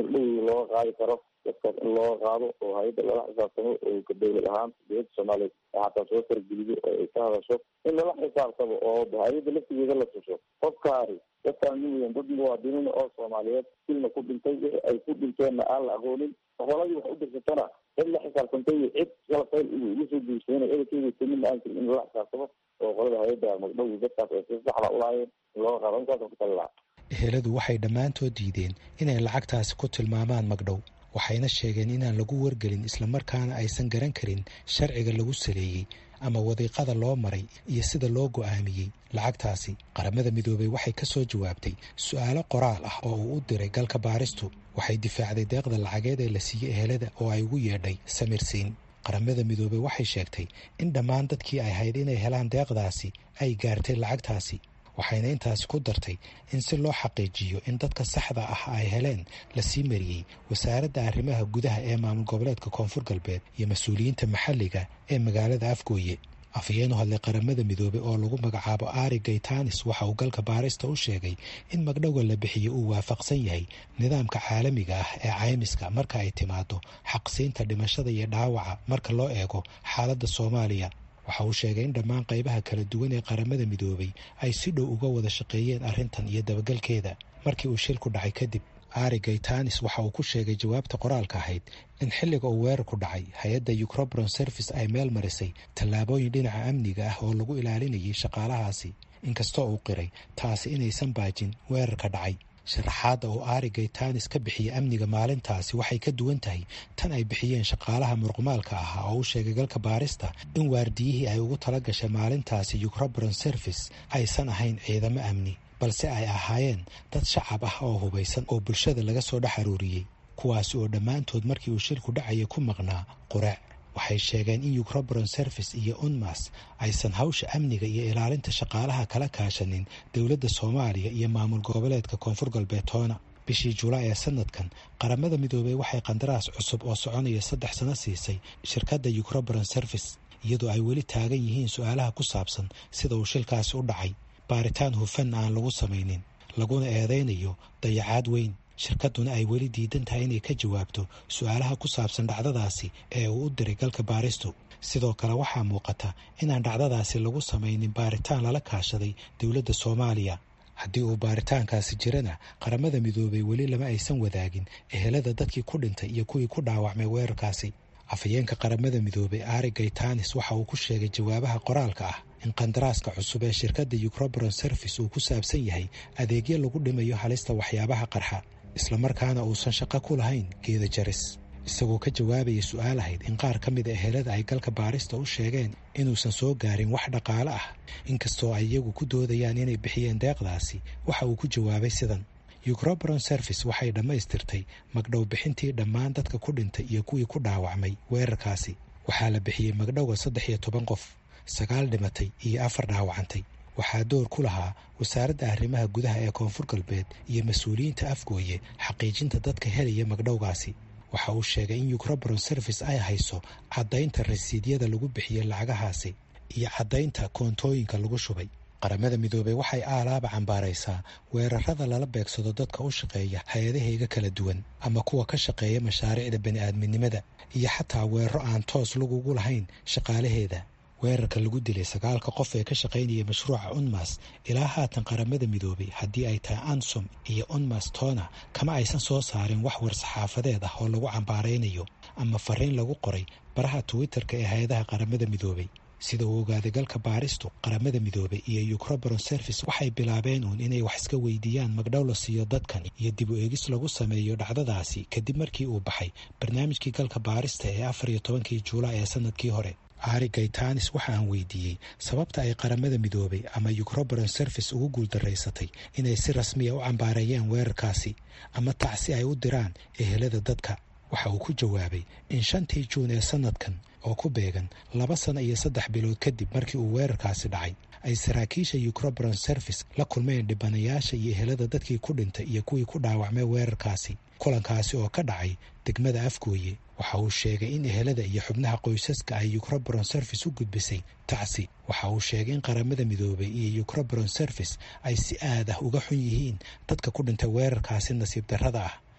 looga qaadi karo dadkaas in looga qaado oo hay-adda lala xisaabtamo oo ka dowlad ahaan dowladda soomaaliyeed xataa soo fargeliyo oo ay ka hadasho in lala xisaabtamo oo hay-adda laftigeeda la tuso qofkaani dadkaan miyan dad muwaadiniin oo soomaaliyeed silna ku dhintay wixii ay ku dhinteenna aan la aqoonin holadii wax u dirsatana cid la xisaabtantay iyo cid kalafayl ugu soo guursadana edakeeda midna aan jirin in lala xisaabtamo oo qolada hay-adda magdhowi dadkaas ay si saxda ulaayeen in looga qaado intaasa ku tali lahaa eheladu waxay dhammaantood diideen inay lacagtaasi ku tilmaamaan magdhow waxayna sheegeen inaan lagu wargelin islamarkaana aysan garan karin sharciga lagu saleeyey ama wadiiqada loo maray iyo sida loo go'aamiyey lacagtaasi qaramada midoobey waxay ka soo jawaabtay su'aalo qoraal ah oo uu u diray galka baaristu waxay difaacday deeqda lacageed ee la siiyey ehelada oo ay ugu yeedhay samirsiin qaramada midoobey waxay sheegtay in dhammaan dadkii ay hayd inay helaan deeqdaasi ay gaartay lacagtaasi waxayna intaasi ku dartay in si loo xaqiijiyo in dadka saxda ah ay heleen la sii mariyey wasaaradda arrimaha gudaha ee maamul goboleedka koonfur galbeed iyo mas-uuliyiinta maxalliga ee magaalada afgooye afhayeen u hadlay qaramada midoobey oo lagu magacaabo ari gaytanis waxa uu galka baarista u sheegay in magdhowga la bixiyo uu waafaqsan yahay nidaamka caalamiga ah ee caymiska marka ay timaado xaqsiinta dhimashada iyo dhaawaca marka loo eego xaaladda soomaaliya waxa uu sheegay in dhammaan qaybaha kala duwan ee qaramada midoobey ay si dhow uga wada shaqeeyeen arrintan iyo dabagalkeeda markii uu shilku dhacay kadib ari gaytanis waxa uu ku sheegay jawaabta qoraalka ahayd in xilliga uu weerarku dhacay hay-adda ucrobron service ay meel marisay tallaabooyin dhinaca amniga ah oo lagu ilaalinayay shaqaalahaasi inkastoo uu qiray taasi inaysan baajin weerarka dhacay sharaxaadda uu ari gaytanis ka bixiyey amniga maalintaasi waxay ka duwan tahay tan ay bixiyeen shaqaalaha murqumaalka ahaa oo u sheegay galka baarista in waardiyihii ay ugu tala gashay maalintaasi ucrobron service aysan ahayn ciidamo amni balse ay ahaayeen dad shacab ah oo hubaysan oo bulshada laga soo dhex aruuriyey kuwaasi oo dhammaantood markii uu shilku dhacaya ku maqnaa quraac waxay sheegeen in ucrobron service iyo unmas aysan hawsha amniga iyo ilaalinta shaqaalaha kala kaashanin dowladda soomaaliya iyo maamul goboleedka koonfur galbeed toona bishii julaay ee sanadkan qaramada midoobey waxay qandaraas cusub oo soconaya saddex sano siisay shirkadda ucrobron service iyadoo ay weli taagan yihiin su-aalaha ku saabsan sida uu shilkaasi u dhacay baaritaan hufan aan lagu samaynin laguna eedaynayo dayacaad weyn shirkadduna ay weli diidan tahay inay ka jawaabto su-aalaha ku saabsan dhacdadaasi ee uu u diray galka baaristu sidoo kale waxaa muuqata inaan dhacdadaasi lagu samaynin baaritaan lala kaashaday dowladda soomaaliya haddii uu baaritaankaasi jirana qaramada midoobey weli lama aysan wadaagin ehelada dadkii ku dhintay iyo kuwii ku dhaawacmay weerarkaasi afhayeenka qaramada midoobey ari gaytanis waxa uu ku sheegay jawaabaha qoraalka ah in qandaraaska cusub ee shirkadda ucrobron service uu ku saabsan yahay adeegyo lagu dhimayo halista waxyaabaha qarxa islamarkaana uusan shaqo ku lahayn geeda jaris isagoo ka jawaabaya su-aal ahayd in qaar ka mida ehelada ay galka baarista u sheegeen inuusan soo gaarin wax dhaqaale ah inkastoo ay iyagu ku doodayaan inay bixiyeen deeqdaasi waxa uu ku jawaabay sidan ucrobron service waxay dhammaystirtay magdhow bixintii dhammaan dadka ku dhintay iyo kuwii ku dhaawacmay weerarkaasi waxaa la bixiyey magdhowga saddex iyo toban qof sagaal dhimatay iyo afar dhaawacantay waxaa door ku lahaa wasaaradda arrimaha gudaha ee koonfur galbeed iyo mas-uuliyiinta afgooye xaqiijinta dadka helaya magdhowgaasi waxa uu sheegay in ucrobron service ay hayso caddaynta rasiidyada lagu bixiyey lacagahaasi iyo caddaynta koontooyinka lagu shubay qaramada midoobey waxay aalaaba cambaaraysaa weerarada lala beegsado dadka u shaqeeya hay-adahayga kala duwan ama kuwa ka shaqeeya mashaariicda bani-aadminimada iyo xataa weeraro aan toos lagugu lahayn shaqaalaheeda weerarka lagu dilay sagaalka qof ee ka shaqaynaya mashruuca unmas ilaa haatan qaramada midoobey haddii ay tahay ansom iyo unmas tona kama aysan soo saarin wax war-saxaafadeed ah oo lagu cambaaraynayo ama fariin lagu qoray baraha twitter-ka ee hay-adaha qaramada midoobey sida uu ogaaday galka baaristu qaramada midoobey iyo ucrobron service waxay bilaabeen uun inay wax iska weydiiyaan magdhow la siiyo dadkan iyo dib u eegis lagu sameeyo dhacdadaasi kadib markii uu baxay barnaamijkii galka baarista ee afar iyo tobankii juulaay ee sanadkii hore ari gaytanis waxa aan weydiiyey sababta ay qaramada midoobey ama ucrobron service ugu guuldaraysatay inay si rasmiya u cambaareeyeen weerarkaasi ama tacsi ay u diraan ehelada dadka waxa uu ku jawaabay in shantii juun ee sanadkan oo ku beegan laba sano iyo saddex bilood kadib markii uu weerarkaasi dhacay ay saraakiisha ucrobron service la kulmeen dhibanayaasha iyo ehelada dadkii ku dhintay iyo kuwii ku dhaawacmay weerarkaasi kulankaasi oo ka dhacay degmada afgooye waxa uu sheegay in ehelada iyo xubnaha qoysaska ay ucrobron service u gudbisay tacsi waxa uu sheegay in qaramada midoobey iyo ucrobron service ay si aad ah uga xun yihiin dadka ku dhintay weerarkaasi nasiib darrada ah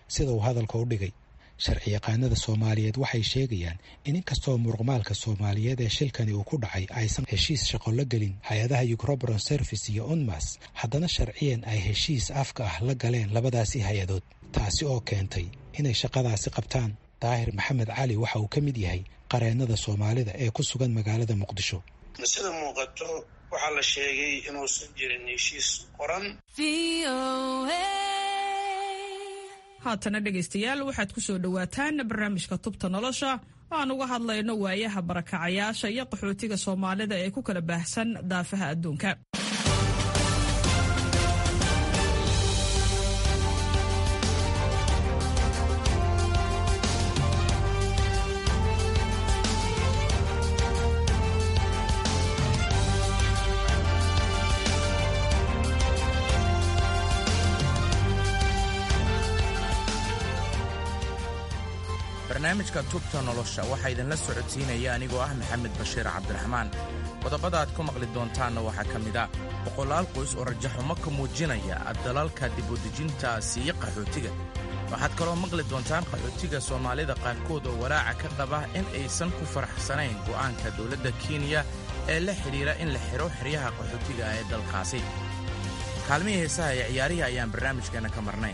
sida uu hadalka u dhigay sharci yaqaanada soomaaliyeed waxay sheegayaan in inkastoo muruqmaalka soomaaliyeed ee shilkani uu ku dhacay aysan heshiis shaqo la gelin hay-adaha ucrobron service iyo unmas haddana sharciyan ay heshiis afka ah la galeen labadaasi hay-adood taasi oo keentay inay shaqadaasi qabtaan daahir maxamed cali waxa uu ka mid yahay qareennada soomaalida ee ku sugan magaalada muqdisho sida muuqato waxaa la sheegay inuusan jirin heshiis qoran haatana dhegaystayaal waxaad ku soo dhowaataan barnaamijka tubta nolosha aan uga hadlayno waayaha barakacayaasha iyo qaxootiga soomaalida ee ku kala baahsan daafaha adduunka barnaamijka tubta nolosha waxaa idinla socodsiinaya anigoo ah maxamed bashiir cabdiraxmaan qodobada aad ku maqli doontaanna waxaa ka mid a boqolaal qoys oo rajaxumo ka muujinaya dalalka dibudejinta siiye qaxootiga waxaad kaloo maqli doontaan qaxootiga soomaalida qaarkood oo walaaca ka qaba in aysan ku faraxsanayn go'aanka dowladda kenya ee la xidhiira in la xidho xeryaha qaxootiga ee dalkaasi kaalmihii heesaha ee ciyaarihii ayaan barnaamijkeenna ka marnayn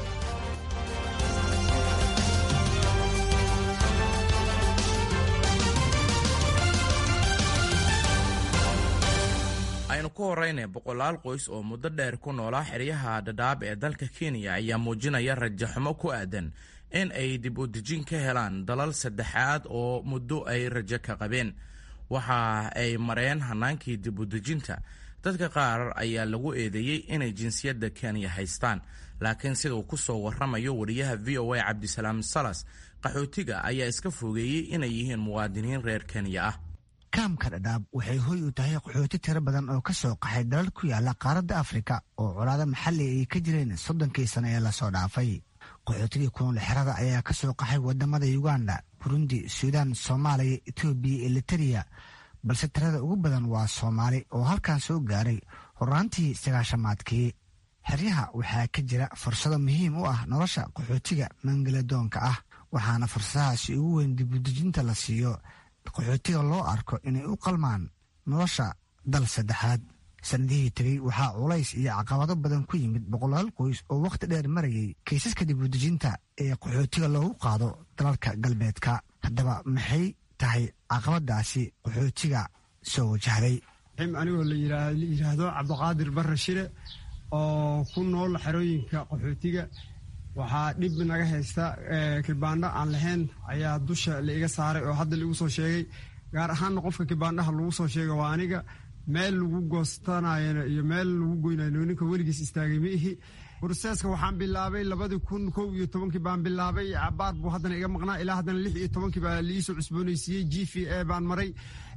aynu ku horrayna boqolaal qoys oo muddo dheer ku noolaa xeryaha dhadhaab ee dalka kenya ayaa muujinaya rajaxumo ku aadan in ay dib u dejin ka helaan dalal saddexaad oo muddo ay rajo ka qabeen waxa ay mareen hannaankii dib u dejinta dadka qaar ayaa lagu eedeeyey inay jinsiyadda kenya haystaan laakiin sida uu ku soo warramayo wariyaha v o a cabdisalaam salas qaxootiga ayaa iska fogeeyey inay yihiin muwaadiniin reer kenya ah kaamka dhadhaab waxay hoy u tahay qaxooti tiro badan oo ka soo qaxay dalal ku yaala qaaradda afrika oo colaado maxalli ay ka jireen soddonkii sano ee lasoo dhaafay qaxootigii kunool xerada ayaa ka soo qaxay wadamada uganda burundi suudaan soomaaliya etoobiya elitariya balse tirada ugu badan waa soomaali oo halkan soo gaaray horaantii sagaashamaadkii xeryaha waxaa ka jira fursado muhiim u ah nolosha qaxootiga mangaladoonka ah waxaana fursadahaasi ugu weyn dibudejinta la siiyo qaxootiga loo arko inay u qalmaan nolosha dal saddexaad sanadihii tegey waxaa culays iyo caqabado badan ku yimid boqolaal qoys oo wakhti dheer marayay kaysaska dibudejinta ee qaxootiga loogu qaado dalalka galbeedka haddaba maxay tahay caqabadaasi qaxootiga soo wajahday anigoo la yidhaahdo cabdiqaadir barre shire oo ku nool xerooyinka qaxootiga waxaa dhib naga haysta kibaandho aan lahayn ayaa dusha la iga saaray oo hadda laigu soo sheegay gaar ahaanna qofka kibaandhaha lagu soo sheega waa aniga meel lagu goostanayana iyo meel lagu goynayo ninka weligiis istaagay ma ihi broseska waxaan bilaabay labadii kun kow iyo tobankii baan bilaabay cabaar buu haddana iga maqnaa ilaa haddana lix iyo tobankii baa liisoo cusboonaysiiyey g v a baan maray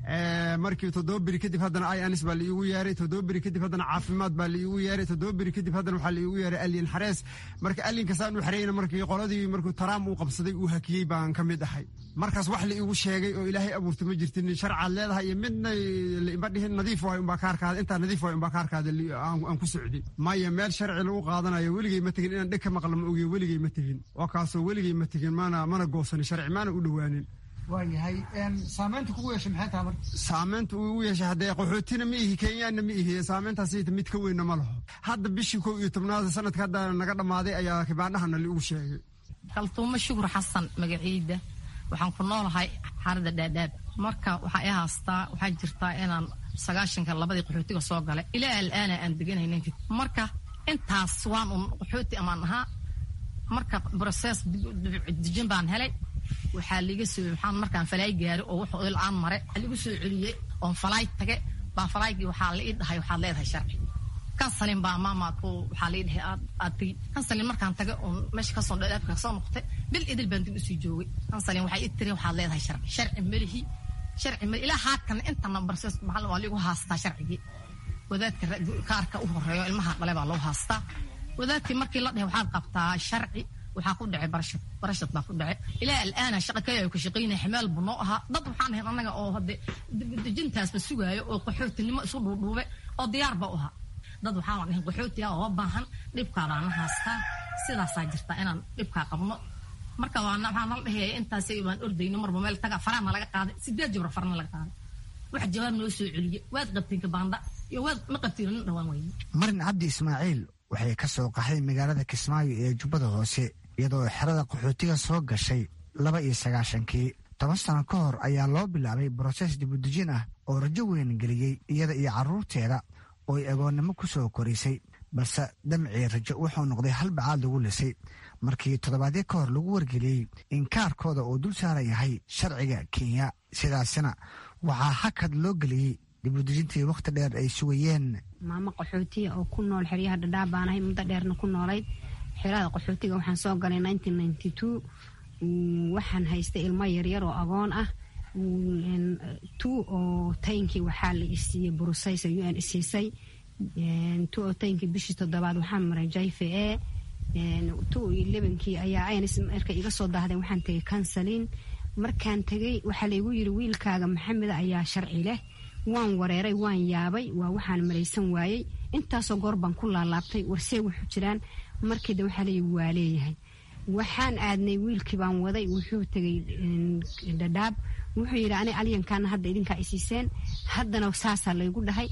markii toddoba beri kadib haddana ianis baa laiigu yeeray toddoba beri kadib haddana caafimaad baa laiigu yeeray toddoba beri kadib haddana waxaa laiigu yeeray alien xarees marka aliinkasaan u xareyna markii qoladii markuu taraam uu qabsaday uu hakiyey baan ka mid ahay markaas wax la iigu sheegay oo ilaahay abuurta ma jirtin sharcaad leedahay iyo midna laima dhihin nadiif waay unbaa kaarkaada intaa nadiif waay unbaa kaarkaada aan ku socdin maya meel sharci lagu qaadanayo weligay ma tegin inaan dheg ka maqla ma ogiyo weligay ma tegin waa kaasoo weligay ma tegin mana mana goosanin sharci maana u dhowaanin waayahay saamaynta kugu yeeshay maxay tahay marka saamaynta uu igu yeeshay haddee qaxootina ma ihi kenyaanna ma ihi saamayntaas mid ka weynna ma laho hadda bishii kow iyo tobnaad sanadka hadda naga dhammaaday ayaa kibaandhahana laigu sheegay kaltuumo shukur xasan magaciida waxaan ku noolahay xarada dhaadhaab marka waxaa i haastaa waxaa jirtaa inaan sagaashanka labadii qaxootiga soo galay ilaa alaana aan deganaynin marka intaas waan un qaxooti amaan ahaa marka broses dejin baan helay waxaa liiga soo waxaan markaan falaay gaari oo wuxuu il-aan mare liigu soo celiyey oon falaay tage baa falaaygii waxaa la ii dhahay waxaad leedahay sharci kansalin baa maamaadku waxaa la ii dhahay aad aad tegi kansalin markaan tage oon meesha kasoo dhadhaabka kasoo noqotay bil idil baan dib usii joogay kansalin waxay ii tiri waxaad leedahay sharci sharci melihi sharci meli ilaa haadkana intana barses maxal waa liigu haastaa sharcigii wadaadka kaarka u horeeyo ilmaha dhale baa loo haastaa wadaadkii markii la dhahay waxaad qabtaa sharci waxaa ku dhacay barashad barashad baa ku dhacay ilaa alaana shaqa kaya ka shaqaynaya ximaal buu noo ahaa dad waxaan ahayn annaga oo hadde dejintaasba sugaayo oo qaxootinimo isu dhuudhuube oo diyaar ba u ahaa dad waxaan ahayn qaxootiga oo baahan dhibkaadaana haastaa sidaasaa jirta inaan dhibkaa qabno marka waana waxaa nala dhehaya intaas baan ordayno marba meel taga farahna laga qaaday sideed jabra farna laga qaaday wax jawaab noo soo celiye waad qabtiin kabaanda iyo waad ma qabtiin nin dhawaan weyne marin cabdi ismaaciil waxay ka soo qaxday magaalada kismaayo ee jubbada hoose iyadoo xerada qaxootiga soo gashay laba iyo sagaashankii toban sano ka hor ayaa loo bilaabay broses dibudejin ah oo rajo weyn geliyey iyada iyo carruurteeda oo ay agoonnimo ku soo korisay balse damcii rajo wuxuu noqday hal bacaad lagu lisay markii toddobaadyo ka hor lagu wargeliyey in kaarkooda uu dul saaran yahay sharciga kenya sidaasina waxaa hakad loo geliyey dibudejintii wakhti dheer ay sugayeen maamo qaxootiya oo ku nool xeryaha dhadhaab baan ahay muddo dheerna ku noolayd xerada qaxootiga waxaan soo galay waxaan haystay ilmo yaryar oo agoon ah tu oo taynkii waxaa la isiiyey burusaysa u n isiisay tu oo taynkii bishii toddobaad waxaan maray jayfe e tu iyo lebankii ayaa ayns marka iga soo daahdeen waxaan tegay kansalin markaan tegay waxaa laygu yiri wiilkaaga maxameda ayaa sharci leh waan wareeray waan yaabay waa waxaan malaysan waayey intaasoo goor baan ku laalaabtay warsee wuxuu jiraan markiida waxaa leeyi waa leeyahay waxaan aadnay wiilkii baan waday wuxuu tegay dhadhaab wuxuu yidhi ani alyankaana hadda idinkaa isiiseen haddana saasaa laygu dhahay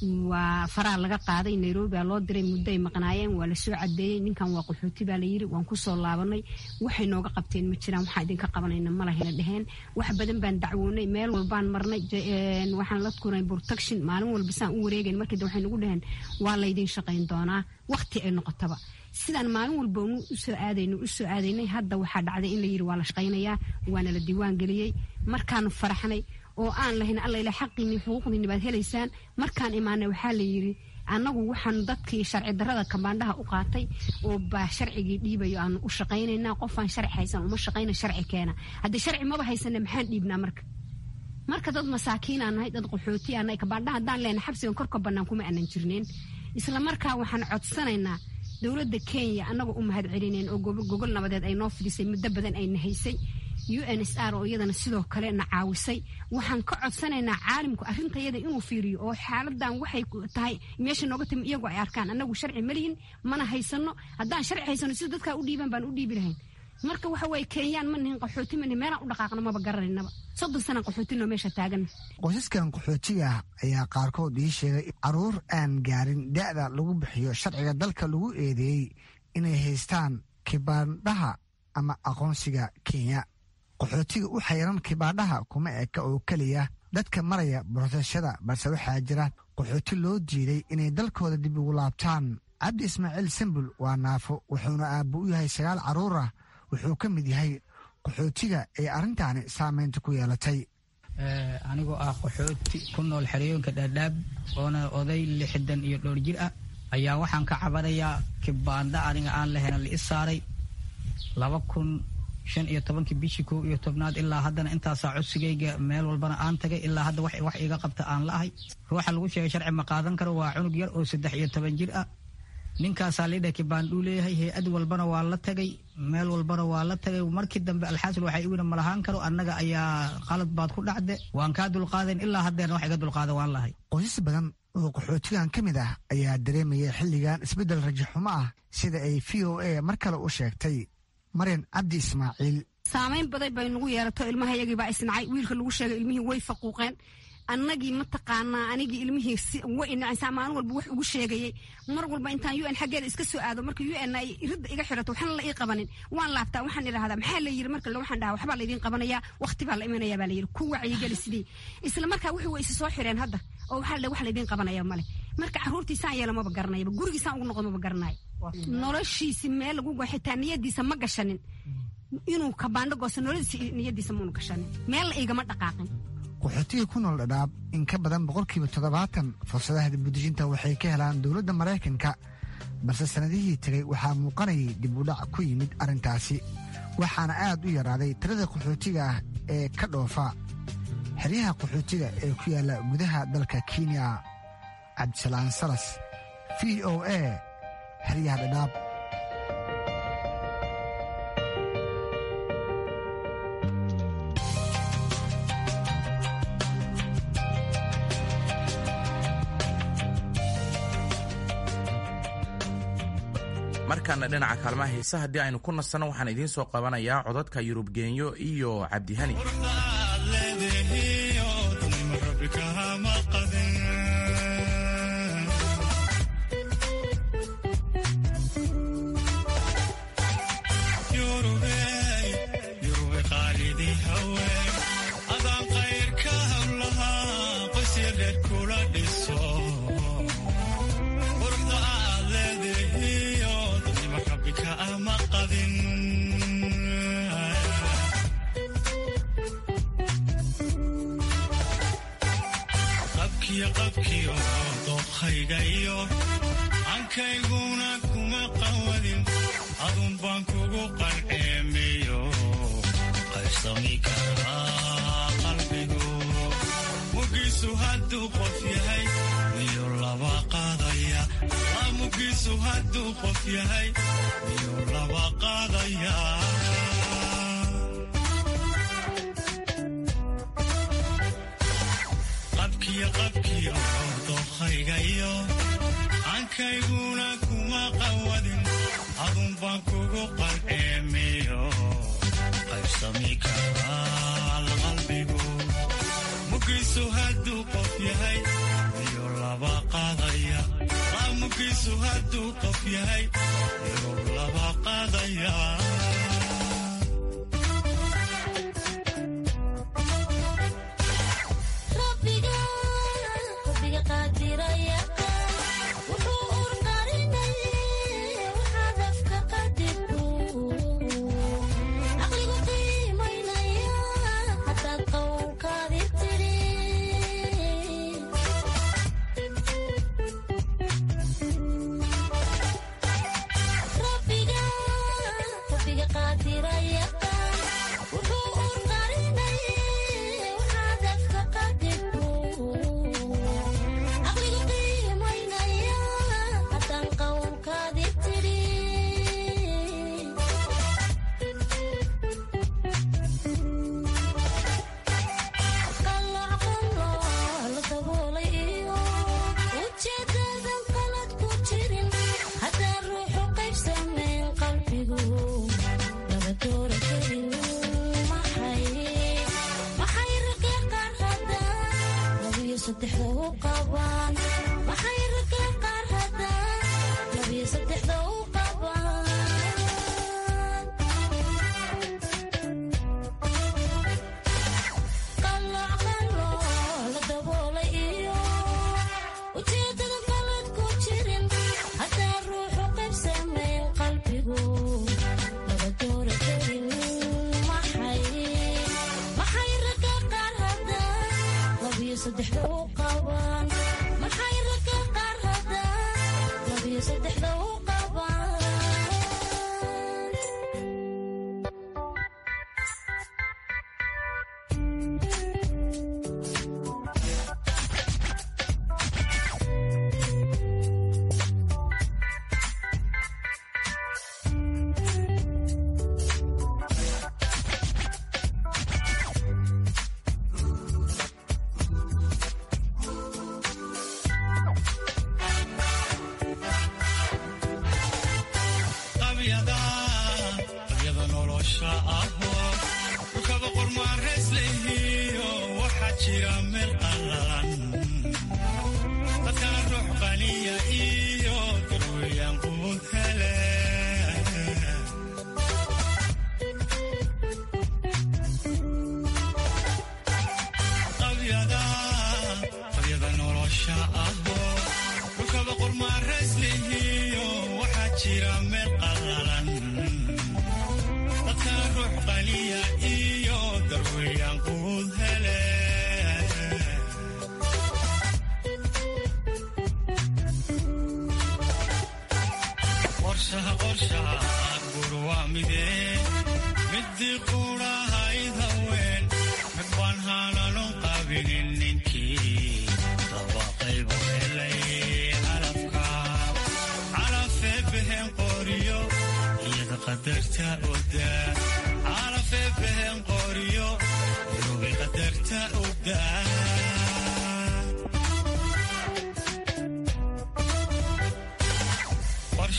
waa faraha laga qaaday nairobia loo diray muddo ay maqnaayeen waa lasoo cadeeyey ninkan waa qaxooti baa layiri waan kusoo laabanay waxay nooga qabteen ma jiraan waxaa idinka qabanayna malahayna dheheen wax badan baan dacwoonay meel walbaan marnay waxaan la kuray protection maalin walba saan u wareegayn markii waxay nagu dheheen waa laydin shaqayn doonaa waqti ay noqotaba sidaan maalin walba usoo aadayno usoo aadaynay hadda waxaa dhacday in la yiri waa la shaqaynayaa waana la diiwaan geliyey markaanu faraxnay oo aan lahayn allayla xaqiinii xuquuqdiini baad helaysaan markaan imaanay waxaa la yiri annagu waxaan dadkii sharci darada kabaandhaha u qaatay oo baa sharcigii dhiibayo aanu u shaqaynaynaa qofaan sharci haysan uma shaqayna sharci keena haddii sharci maba haysana maxaan dhiibnaa marka marka dad masaakiinaa nahay dad qaxootiyaa nahay kabaandhaha haddaan lehna xabsigan korka bannaan kuma aanan jirneen isla markaa waxaan codsanaynaa dowladda kenya annagoo u mahad celineen oo gogol nabadeed ay noo fidisay muddo badan ayna haysay u n s r oo iyadana sidoo kale na caawisay waxaan ka codsanaynaa caalimku arrintayada inuu fiiriyo oo xaaladan waxay tahay meesha nooga timi iyagoo ay arkaan annagu sharci malihin mana haysano haddaan sharci haysano sida dadkaa u dhiiban baan u dhiibi lahayn marka waxa weye kenyaan ma nihin qaxooti ma nihin meelaan u dhaqaaqno maba garanaynaba soddon sanaan qaxootinoo meesha taagan qoysaskan qaxootiga ah ayaa qaarkood ii sheegay caruur aan gaarin da'da lagu bixiyo sharciga dalka lagu eedeeyey inay haystaan kibaandhaha ama aqoonsiga kenya qaxootiga u xayran kibaandhaha kuma eka oo keliya dadka maraya borosashada balse waxaa jira qaxooti loo diiday inay dalkooda dib ugu laabtaan cabdi ismaaciil sambul waa naafo wuxuuna aabbo u yahay sagaal carruur ah wuxuu ka mid yahay qaxootiga ee arrintaani saameynta ku yeelatay anigoo ah qaxooti ku nool xeryoonka dhaadhaab oona oday lixdan iyo dhowr jir ah ayaa waxaan ka cabanayaa kibaandha aniga aan lahayna la i saaray laba kun shan iyo tobankii bishii kow iyo tobnaad ilaa haddana intaasaa codsigayga meel walbana aan tagay ilaa hadda wax iga qabta aan la ahay ruuxa lagu sheegay sharci ma qaadan karo waa cunug yar oo saddex iyo toban jir ah ninkaasaa lidha kibaandhuu leeyahay hay-ad walbana waa la tagay meel walbana waa la tagay markii dambe alxaasil waxay iwina malahaan karo annaga ayaa qalad baad ku dhacde waan kaa dulqaadayn ilaa haddeerna wax iga dulqaada waan lahay qoysas badan oo qaxootigan ka mid ah ayaa dareemaya xilligan isbeddel rajaxumo ah sida ay v o a mar kale u sheegtay maryan cabdi ismaaciil saamayn baday bay nagu yeelato ilmahayagii baa isnacay wiilka lagu sheegay ilmihii way faquuqeen annagii mataqaanaa anigii ilmihii way inacaysaa maalin walba wax ugu sheegayay mar walba intaan u n xaggeeda iska soo aado marka u n ay ridda iga xirato waxna la ii qabanin waan laabtaa waxaan idhahdaa maxaa la yiri marka waxaan dhahaa waxbaa laydin qabanayaa waqti baa la imanayaa baa la yiri ku wacyigeli sidii isla markaa wixii way isi soo xireen hadda oo waxaa la wax laydin qabanaya male marka carruurtiisaan yeela maba garanayaba gurigiisaan ugu noqdo maba garanayo noloshiisi meel lagu xitaa niyadiisa ma gashanin inuu kabaandho goosto nolodiisa niyadiisa maunu gashanin meel la igama dhaqaaqin qaxootiga ku nool dhadhaab in ka badan boqolkiiba toddobaatan fursadaha dibudejinta waxay ka helaan dowladda maraykanka balse sannadihii tegay waxaa muuqanayay dib u dhac ku yimid arrintaasi waxaana aad u yaraaday tirada qaxootiga ah ee ka dhoofa xeryaha qaxootiga ee ku yaalla gudaha dalka kenya cabdisalaan salas v o a xeryaha dhadhaab markaana dhinaca kaalmaha heesa haddii aynu ku nasanno waxaan idiin soo qabanayaa codadka yurub geenyo iyo cabdihani ankayguna kuma qawadin adun baan kugu qalceemiyo qaybsami karaa qalbigu mugiisu hadduu qof yahay miyuu laba qaadaya mugiisu hadduu qof yahay miyuu laba qaadaya qabkiyo qabkiyo dookhaygayo ankayguna kuma qawadin adun baan kugu qalceemiyo qaybsami karaa qalbigu mugiisu hadduu qof yahay miyuu laba qaadaya mugiisu hadduu qof yahay miyuu laba qaadaya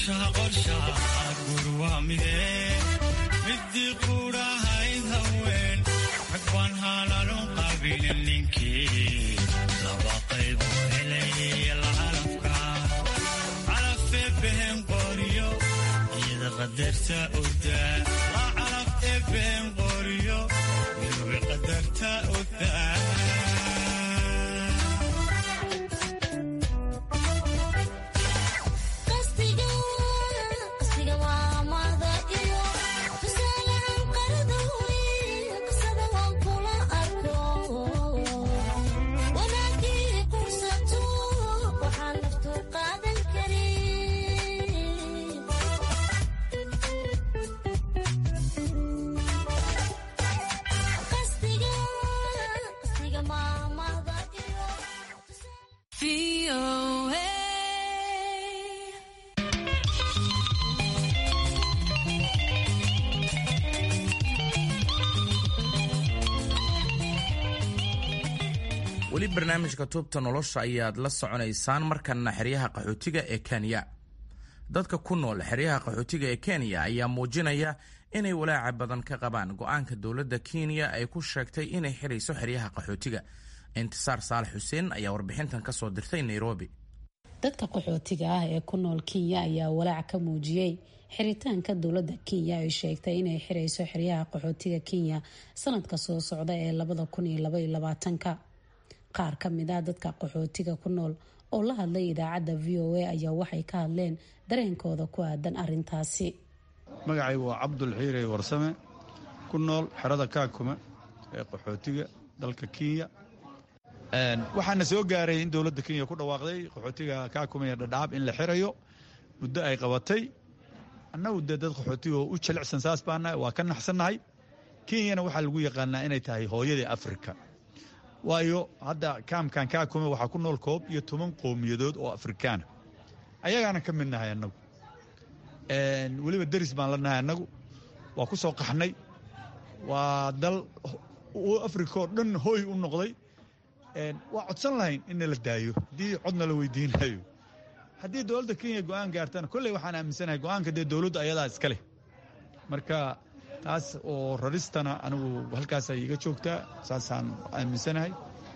qorshaha qorshaha gur waa midee midii qudhahayd haween rag baan haalalun qaabilin ninkii laba qayb u helay lacalafka calafee behen qoriyo iyada qadarta odaa la calaf ee behen qoriyo iyobi qadarta odaa weli barnaamijka tuubta nolosha ayaad la soconaysaan markana xeryaha qaxootiga ee kenya dadka ku nool xeryaha qaxootiga ee kenya ayaa muujinaya inay walaaca badan ka qabaan go-aanka dowladda kenya ay ku sheegtay inay xirayso xeryaha qaxootiga intisaar saalax xuseen ayaa warbixintan ka soo dirtay nairobi dadka qaxootiga ah ee ku nool kenya ayaa walaac ka muujiyey xiritaanka dowladda kenya ay sheegtay inay xirayso xeryaha qaxootiga kenya sanadka soo socda ee labada kun iyo laba iyo labaatanka qaar ka mid ah dadka qaxootiga ku nool oo la hadlay idaacadda v o a ayaa waxay ka hadleen dareenkooda ku aadan arintaasi magacaygu waa cabdul xiirey warsame ku nool xerada kaakuma ee qaxootiga dalka kenya waxaana soo gaaray in dowladda kenya ku dhawaaqday qaxootiga kaakuma iyo dhadhaab in la xirayo muddo ay qabatay annagu dee dad qaxootiga oo u jilicsan saas baana waa ka naxsannahay kenyana waxaa lagu yaqaanaa inay tahay hooyadii afrika waayo hadda kaamkan kaakuma waxaa ku nool koob iyo toban qowmiyadood oo afrikaana ayagaana ka mid nahay annagu weliba deris baan la nahay annagu waa ku soo qaxnay waa dal afrika oo dhan hooy u noqday waa codsan lahayn in nala daayo haddii codna la weydiinayo haddii dowladda kenya go'aan gaartana kolley waxaan aaminsanahay go'aanka dee dowladdu ayadaa iska leh marka taas oo raristana anigu halkaasay iga joogtaa saasaan aaminsanahay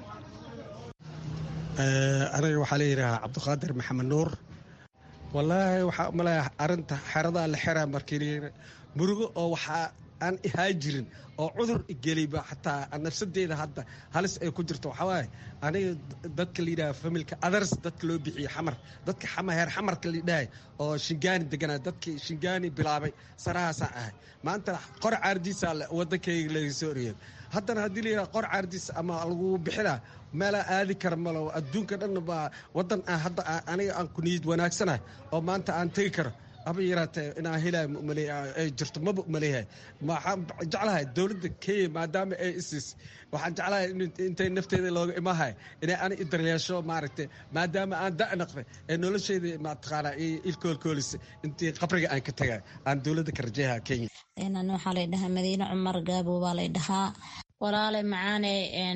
aniga waxaa la yidhaahaa cabdiqaadir maxamed nuur wallaahi waxaa umaleeya arinta xeradaa la xeraa markii murugo oo waxaa aan ihaa jirin oo cudur igeliba xataa nafsadeeda hadda halis ay ku jirto waxaa waaye aniga dadka la yidhaha familka others dadka loo bixiye xamar dadka heer xamarka la yidhahay oo shingaani deganaa dadkii shingaani bilaabay sarahaasaan ahay maanta qor caardiisa wadankayga laga soo oriyay haddana haddii la yidhaha qor caardiis ama lagu bixinaa meelaa aadi kara malo adduunka dhan baa wadan aan hadda aniga aan ku niyad wanaagsanahay oo maanta aan tegi karo aba yaraatee inaan helay ay jirto maba umaleeyahay waxaan jeclahay dowladda kenya maadaama ay isis waxaan jeclahay intay nafteeda looga imahay inay ani idaryeesho maaragtay maadaama aan da' naqday ee nolosheeda mataqaanaa ilkoolkoolisa intii qabriga aan ka tagay aan dowladda ka rajeeyaha kenya nan waxaa lay dhahaa madiine cumar gaabo baa lay dhahaa walaale macaane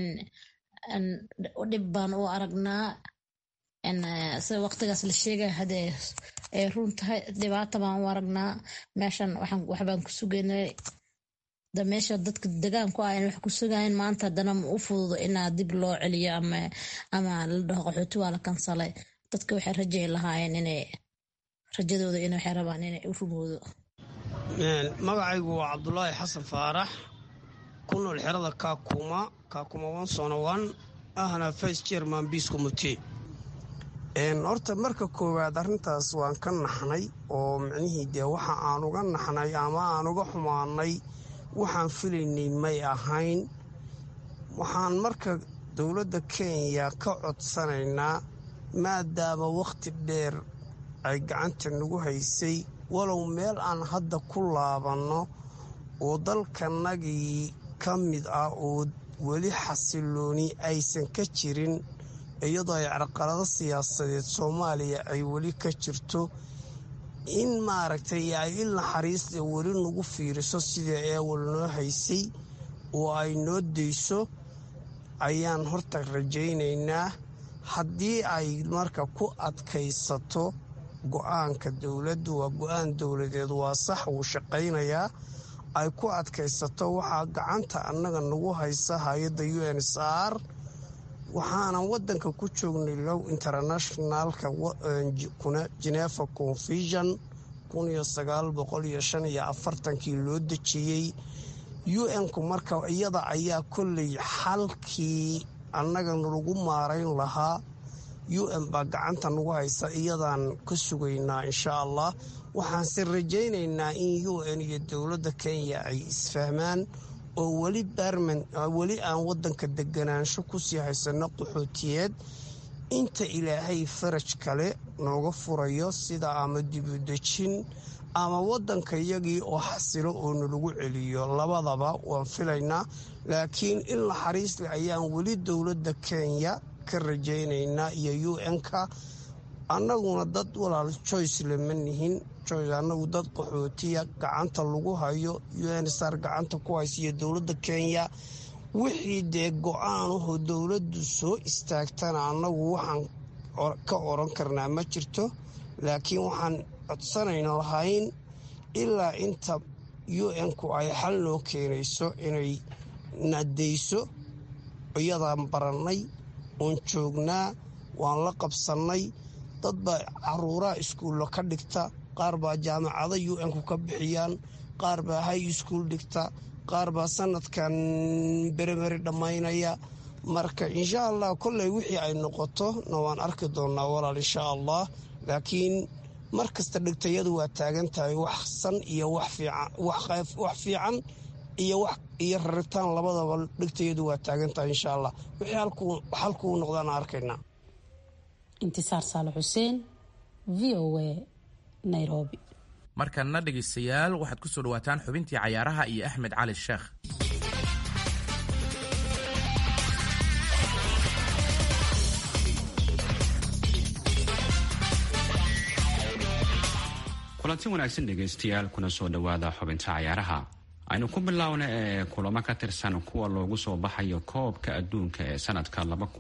dhib baan u aragnaa sida waqtigaas la sheegay hadee ay run tahay dhibaata baan u aragnaa meeshan waxbaan ku sugaynay da meesha dadka degaanku ah wax ku sugayn maanta haddana ma u fududo inaa dib loo celiyo ama la dhaho qaxooti waa la kansalay dadka waxay rajay lahaayeen inay rajadooda in waxay rabaan inay u rumoodo magacaygu waa cabdulaahi xasan faarax ku nool xerada kaakuma kaakuma wansonowan ahna vice chairman peace committee horta marka koowaad arrintaas waan ka naxnay oo micnihii dee waxa aan uga naxnay ama aan uga xumaanay waxaan filaynay may ahayn waxaan marka dowladda kenya ka codsanaynaa maadaama wakhti dheer ay gacanta nagu haysay walow meel aan hadda ku laabanno oo dalkanagii ka mid ah oo weli xasilooni aysan ka jirin iyadoo ay carqalado siyaasadeed soomaaliya ay weli ka jirto in maaragtay ay il naxariista weli nagu fiiriso sidai eewal noo haysay oo ay noo dayso ayaan horta rajaynaynaa haddii ay marka ku adkaysato go-aanka dowladdu waa go-aan dowladeed waa sax wuu shaqaynayaa ay ku adkaysato waxaa gacanta annaga nagu haysa hay-adda u n s r waxaanan wadanka ku joognay low internationalka genefa confusion kii loo dejiyey u-n-ku marka iyada ayaa kolley xalkii annagana lagu maarayn lahaa u-n baa gacanta nagu haysa iyadaan ka sugaynaa insha allah waxaanse rajaynaynaa in u n iyo dowladda kenya ay isfahmaan oo weli barman weli aan wadanka deganaansho kusii haysano qaxootiyeed inta ilaahay faraj kale nooga furayo sida ama dibudejin ama wadanka iyagii oo xasilo oo nalagu celiyo labadaba waan filaynaa laakiin in naxariisle ayaan weli dowladda kenya ka rajaynaynaa iyo u n-ka annaguna dad walaal joyce lama nihin joyce annagu dad qaxootiya gacanta lagu hayo u n sr gacanta ku haysa iyo dowladda kenya wixii dee go-aanahoo dowladdu soo istaagtana annagu waxaan ka oran karnaa ma jirto laakiin waxaan codsanayna lahayn ilaa inta u n-ku ay xal noo keenayso inay nadayso iyadaan barannay oon joognaa waan la qabsannay dad baa caruuraha iskuulla ka dhigta qaar baa jaamacada u n-ku ka bixiyaan qaar baa hay iskuul dhigta qaar baa sanadkan beremeri dhammaynaya marka insha allah kolley wixii ay noqoto na waan arki doonnaa walaal insha allah laakiin mar kasta dhigtayadu waa taagan tahay wax san iyo wax fiican iyo iyo raritaan labadaba dhigtayadu waa taagan tahay insha allah wixii halkuu noqdaana arkaynaa intisaar saale xuseen v o a nairobi markanna dhegaystayaal waxaad ku soo dhawaataan xubintii cayaaraha iyo axmed cali sheekh kulanti wanaagsan dhegaystayaal kuna soo dhowaada xubinta cayaaraha aynu ku biloawna ee kulamo ka tirsan kuwa loogu soo baxayo koobka adduunka ee sanadka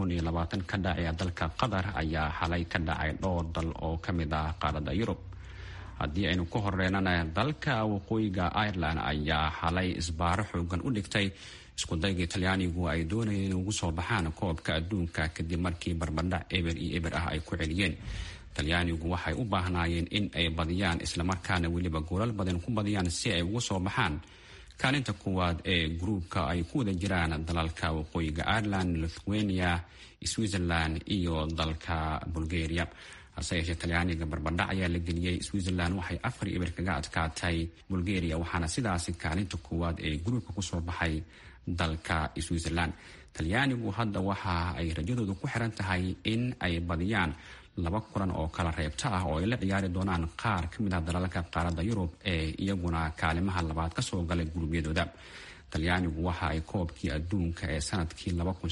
ka dhacaya dalka qatar ayaa xalay ka dhacay dhowr dal oo ka mid ah qaaradda yurub haddii aynu ku horeynana dalka waqooyiga ireland ayaa xalay isbaaro xoogan u dhigtay iskudayga talyaanigu ay doonayeen in ugu soo baxaan koobka adduunka kadib markii barbadhac eber iyo eber ah ay ku celiyeen talyaanigu waxay u baahnaayeen in ay badiyaan islamarkaana weliba goolal badan ku badiyaan si ay ugu soo baxaan kaalinta kuwaad ee gruubka ay ku wada jiraan dalalka waqooyiga ireland lithuania switzerland iyo dalka bulgaria hase yeeshee talyaaniga barbadhac ayaa la geliyey switzerland waxay afar ibir kaga adkaatay bulgaria waxaana sidaasi kaalinta koowaad ee gruubka kusoo baxay dalka switzerland talyaanigu hadda waxa ay rajadoodu ku xiran tahay in ay badiyaan laba kulan oo kala reebta ah oo ay la ciyaari doonaan qaar ka mid ah dalalka qaaradda yurub ee iyaguna kaalimaha labaad kasoo galay gurubyadooda talyaanigu waxa ay koobkii adduunka ee sanadkii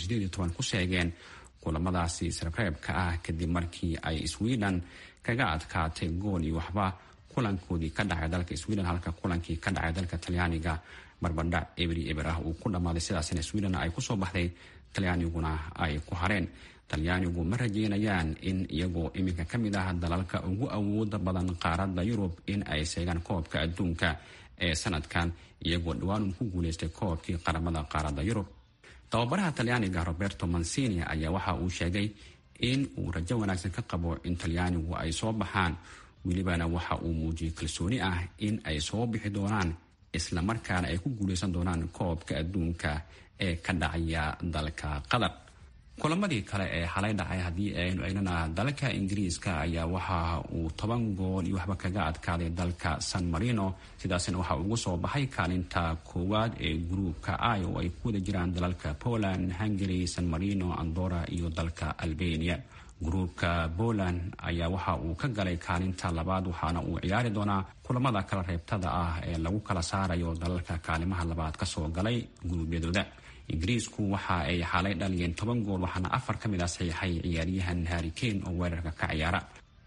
ku sheegeen kulamadaasi isreebreebka ah kadib markii ay sweden kaga adkaatay gool iyo waxba kulankoodii ka dhacay dalka sweden halka kulankii ka dhacay dalka talyaaniga barbadhac ebri eber ah uu ku dhammaaday sidaasina sweden ay kusoo baxday talyaaniguna ay ku hareen talyaanigu ma rajeynayaan in iyagoo iminka ka mid ah dalalka ugu awooda badan qaaradda yurub in ay seegaan koobka adduunka ee sanadkan iyagoo dhawaan ku guuleystay koobkii qaramada qaaradda yurub tababaraha talyaaniga roberto mancini ayaa waxa uu sheegay in uu rajo wanaagsan ka qabo in talyaanigu ay soo baxaan welibana waxa uu muujiyey kalsooni ah in ay soo bixi doonaan islamarkaana ay ku guuleysan doonaan koobka adduunka ee ka dhacaya dalka qatar kulamadii kale ee xalay dhacay haddii aynu eegnana dalka ingiriiska ayaa waxa uu toban gool iyo waxba kaga adkaaday dalka san marino sidaasna waxa ugu soo baxay kaalinta koowaad ee gruubka i oo ay ku wada jiraan dalalka poland hungary san marino andora iyo dalka albania gruubka poland ayaa waxa uu ka galay kaalinta labaad waxaana uu ciyaari doonaa kulamada kala reebtada ah ee lagu kala saarayo dalalka kaalimaha labaad kasoo galay guruubyadooda ingiriisku waxa ay xalay dhaliyeen toban gool waxaana afar ka mid ah saxiixay ciyaaryahan harri kane oo weerarka ka ciyaara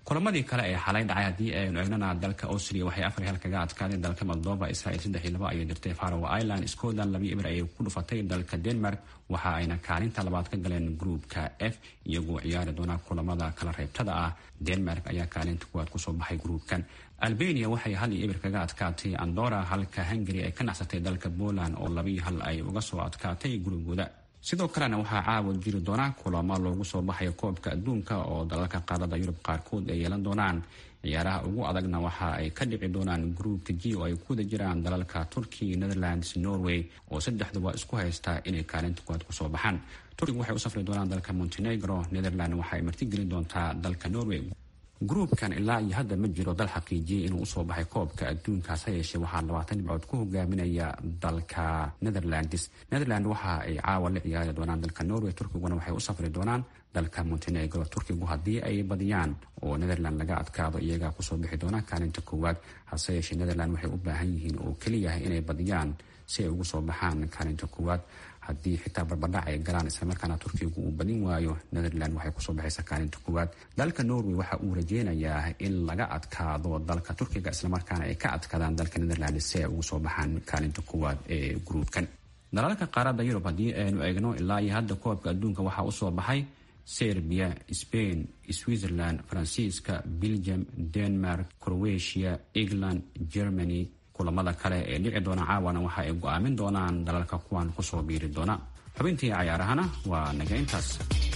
kulamadii kale ee xalay dhacay haddii aynu eegnana dalka austria waxay afar hal kaga adkaadeen dalka moldova israel saddex iyo laba ayay dirtay farow ireland scotland laba ibir ayay ku dhufatay dalka denmark waxa ayna kaalinta labaad ka galeen gruupka f iyagoo ciyaari doona kulamada kala reybtada ah denmark ayaa kaalinta kuwaad kusoo baxay gruupkan albania waxay hal iyo ibir kaga adkaatay andora halka hungary ay ka nacsatay dalka poland oo labiyo hal ay uga soo adkaatay gurigooda sidoo kalena waxaa caawa jiri doona kulamo loogu soo baxayo koobka adduunka oo dalalka qaarada yurub qaarkood ay yeelan doonaan ciyaaraha ugu adagna waxa ay ka dhici doonaan gruupka g oo ay ku wada jiraan dalalka turkiya netherlands norway oo saddexduba isku haysta inay kaalinta kuwaad kusoo baxaan turkiga waxay u safri doonaan dalka montenegro netherland waxa ay martigelin doontaa dalka norway gruupkan ilaa iyo hadda ma jiro dal xaqiijiyey inuu usoo baxay koobka adduunkaas ha yeeshee waxaa labaatan dhibcood ku hogaaminaya dalka netherlands netherland waxa ay caawa la ciyaari doonaan dalka norway turkiguna waxay u safri doonaan dalka montenegro turkigu haddii ay badiyaan oo netherland laga adkaado iyagaa kusoo bixi doonaan kaalinta koowaad hase yeeshee netherland waxay u baahan yihiin oo keliyahay inay badiyaan si ay ugu soo baxaan kaalinta koowaad haddii xitaa barbadhac ay galaan islamarkaana turkigu uu badin waayo netherland waxay kusoo baxaysa kaalinta koowaad dalka norway waxa uu rajeynayaa in laga adkaado dalka turkiga islamarkaana ay ka adkaadaan dalka netherland si ay ugu soo baxaan kaalinta koowaad ee gruupkan dalalka qaarada yurub haddii aynu eegno ilaa iyo hadda koobka adduunka waxaa usoo baxay serbia spain switzerland faransiiska belgium denmark croatia england germany kulamada kale ee dhici doona caawana waxa ay go-aamin doonaan dalalka kuwan kusoo biiri doona xubintii cayaarahana waa naga intaas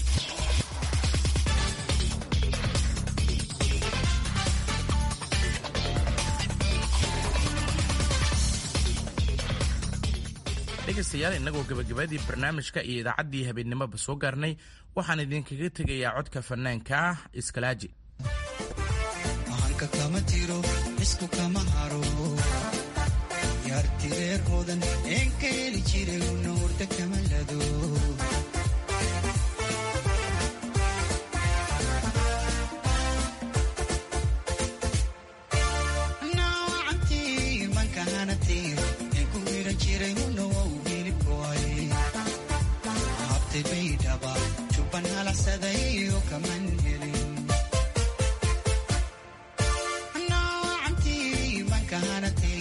dhegaystayaal innagoo gebagabadii barnaamijka iyo idaacaddii habeennimoba soo gaarnay waxaan idinkaga tegayaa codka fanaanka ah iskalaaji yartireerhoodan een ka heli jiray una hurda kama lado nawacantii mankahanati een ku wiran jiray una wau hilibkoay habtay baydhaba jubban halaxsaday oo kaman helin nawacantii mankahanati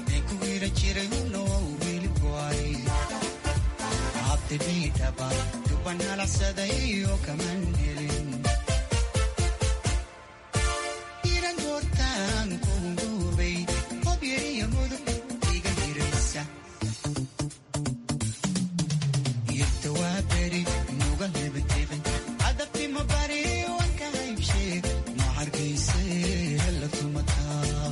abtidhiidhaba duban halaxsaday oo kaman helin iran goortaan kuunguubay hobyo iyo mudug iga hiraysa irta waa beri nuga hebedeben adabtima bari wanka haybshee ma hargayse la tumataa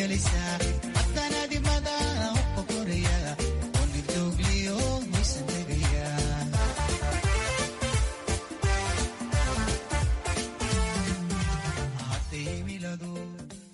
gelisaa